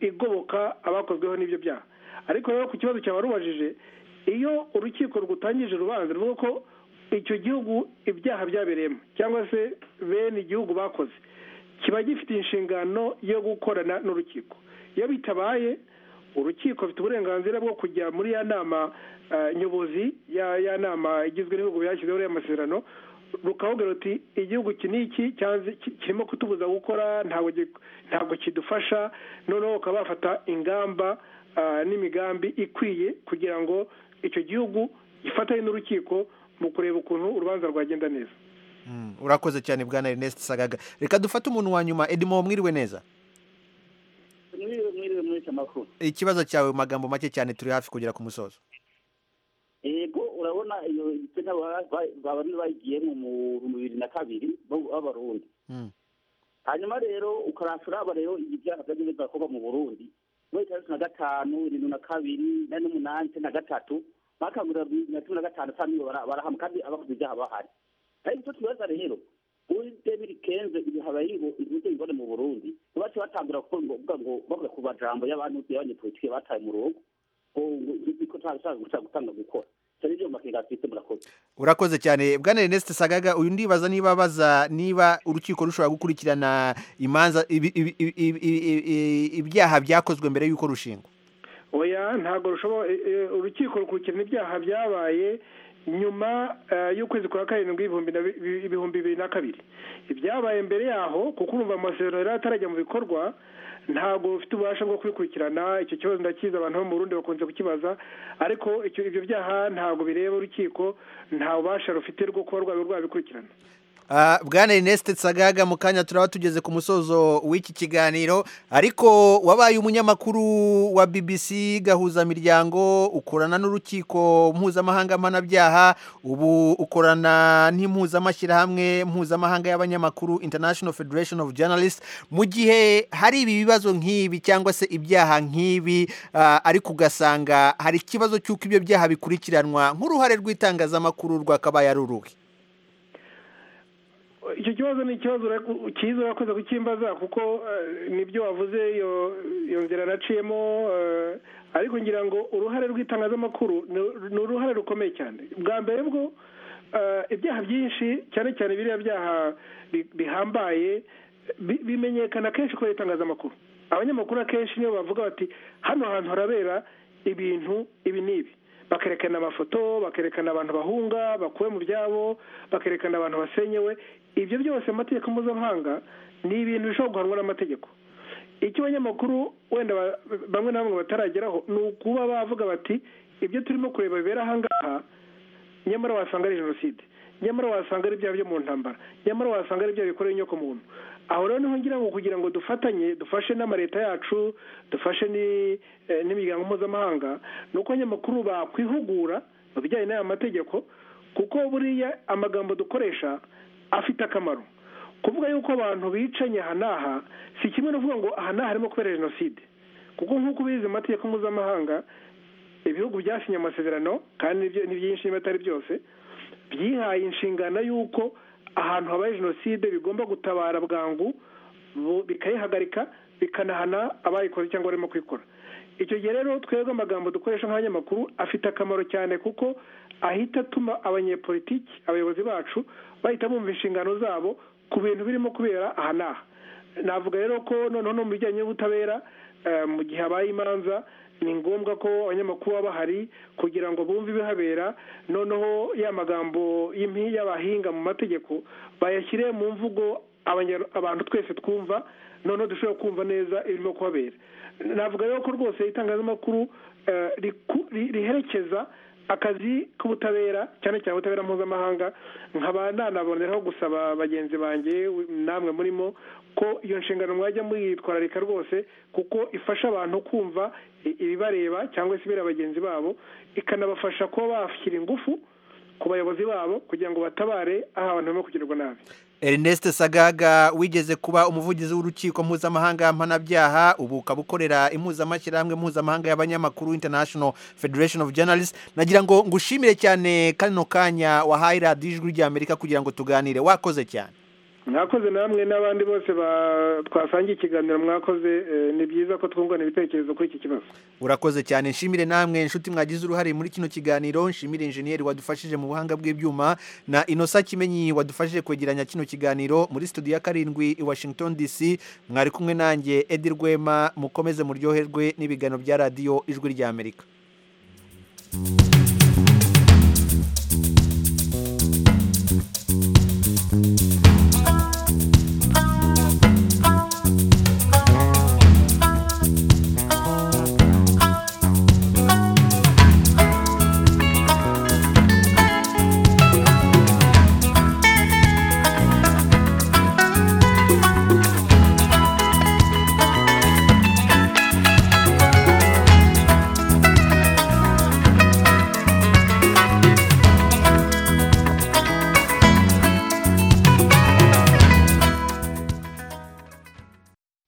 igoboka abakozweho n'ibyo byaha ariko rero ku kibazo cyaba rubajije iyo urukiko rwutangije urubanza ruvuga ko icyo gihugu ibyaha byabereyemo cyangwa se bene igihugu bakoze kiba gifite inshingano yo gukorana n'urukiko iyo bitabaye urukiko rufite uburenganzira bwo kujya muri ya nama nyobozi ya nama igizwe n'ibihugu byashyizeho uriya masezerano rukababwira ruti igihugu iki ni iki kirimo kutubuza gukora ntabwo kidufasha noneho bakaba bafata ingamba n'imigambi ikwiye kugira ngo icyo gihugu gifatanye n'urukiko mu kureba ukuntu urubanza rwagenda neza urakoze cyane bwana Ernest sagaga reka dufate umuntu wa nyuma edimo mwiriwe neza mwiriwe mwiriwe muri icyo makuru ikibazo cyawe mu magambo make cyane turi hafi kugera ku musozo yego urabona iyo igitsina babandi bayigiyemo mu bibiri na kabiri b'abarundi hanyuma rero ukarasha uraba rero ibi byahagaze bizakorwa mu burundi muri itandatu na gatanu irindwi na kabiri na n'umunani icyenda na gatatu bakangurira na cumi na gatanu saa niyo barahama kandi abakoze ibyaha bahari ariko icyo tubaza rero muri demiri kenze ibi habaye ngo inkuru ibone mu burundi bace batangura kuvuga ngo bavuga ku majambo y'abantu y'abanyepolitike bataye mu rugo urakoze cyane bwana Ernest sagaga uyu ndibaza niba baza niba urukiko rushobora gukurikirana imanza ibyaha byakozwe mbere y'uko rushingwa oya ntabwo rushobora urukiko rukurikirana ibyaha byabaye nyuma y'ukwezi kwa karindwi ibihumbi bibiri na kabiri ibyabaye mbere yaho kuko urumva amasezerano yari atarajya mu bikorwa ntabwo bufite ububasha bwo kubikurikirana icyo kibazo ndakizi abantu bo mu Burundi bakunze kukibaza ariko ibyo byaha ntabwo bireba urukiko nta bubasha rufite rwo kuba rwaba rwabikurikirana bwana Ernest sagaga mu kanya turaba tugeze ku musozo w'iki kiganiro ariko wabaye umunyamakuru wa BBC gahuzamiryango ukorana n'urukiko mpuzamahanga mpanabyaha ubu ukorana n'impuzamashyirahamwe mpuzamahanga y'abanyamakuru International Federation of Journalists mu gihe hari ibi bibazo nk'ibi cyangwa se ibyaha nk'ibi ariko ugasanga hari ikibazo cy'uko ibyo byaha bikurikiranwa nk'uruhare rw'itangazamakuru rwakabaye ari uruhe icyo kibazo ni ikibazo cyiza urakoze kukimbaza kuko nibyo wavuze iyo nzira naciyemo ariko ngira ngo uruhare rw'itangazamakuru ni uruhare rukomeye cyane bwa mbere bwo ibyaha byinshi cyane cyane biriya byaha bihambaye bimenyekana kenshi kubera itangazamakuru abanyamakuru akenshi niyo bavuga bati hano hantu harabera ibintu ibi n'ibi bakerekana amafoto bakerekana abantu bahunga bakuwe mu byabo bakerekana abantu basenyewe ibyo byose amategeko mpuzamahanga ni ibintu bishobora guhanwa n'amategeko icyo abanyamakuru wenda bamwe na bamwe batarageraho ni ukuba bavuga bati ibyo turimo kureba bibera ahangaha nyamara wasanga ari jenoside nyamara wasanga ari ibyaha byo mu ntambara nyamara wasanga ari ibyaha bikoreye inyoko muntu aho rero niho ngira ngo kugira ngo dufatanye dufashe n'amaleta yacu dufashe n'imiryango mpuzamahanga ni uko abanyamakuru bakwihugura mu bijyanye n'aya mategeko kuko buriya amagambo dukoresha afite akamaro kuvuga yuko abantu bicanye aha n'aha si kimwe no kuvuga ngo aha n'aha harimo kubera jenoside kuko nk'uko ubizi amategeko mpuzamahanga ibihugu byasinye amasezerano kandi ni byinshi niba atari byose byihaye inshingano y'uko ahantu habaye jenoside bigomba gutabara bwangu bikayihagarika bikanahana abayikoze cyangwa barimo kuyikora icyo gihe rero twebwe amagambo dukoresha nk'abanyamakuru afite akamaro cyane kuko ahita atuma abanyepolitiki abayobozi bacu bahita bumva inshingano zabo ku bintu birimo kubera aha n'aha navuga rero ko noneho no mu bijyanye n'ubutabera mu gihe habaye imanza ni ngombwa ko abanyamakuru baba bahari kugira ngo bumve ibihabera noneho ya magambo y'impiya bahinga mu mategeko bayashyire mu mvugo abantu twese twumva noneho dushobora kumva neza ibirimo kuhabera navuga rero ko rwose itangazamakuru riherekeza akazi k'ubutabera cyane cyane ubutabera mpuzamahanga nkaba nanaboneraho gusaba bagenzi banjye namwe murimo ko iyo nshingano mwajya mwitwararika rwose kuko ifasha abantu kumva ibibareba cyangwa se ibera bagenzi babo ikanabafasha kuba bashyira ingufu ku bayobozi babo kugira ngo batabare aho abantu barimo kugirirwa nabi Ernest sagaga wigeze kuba umuvugizi w'urukiko mpuzamahanga mpanabyaha ubu ukaba ukorera impuzamashyirahamwe mpuzamahanga y'abanyamakuru international federation of journalists nagira ngo ngushimire cyane kano kanya wahaye radiyo ijwi ry'amerika kugira ngo tuganire wakoze cyane mwakoze namwe n'abandi bose twasangiye ikiganiro mwakoze ni byiza ko twungurana ibitekerezo kuri iki kibazo urakoze cyane nshimire namwe inshuti mwagize uruhare muri kino kiganiro nshimire injeniyeri wadufashije mu buhanga bw'ibyuma na inosa kimenyi wadufashije kwegeranya kino kiganiro muri studio ya karindwi i washington dc mwari kumwe nanjye edi rwema mukomeze muryoherwe n'ibiganiro bya radiyo ijwi ry'amerika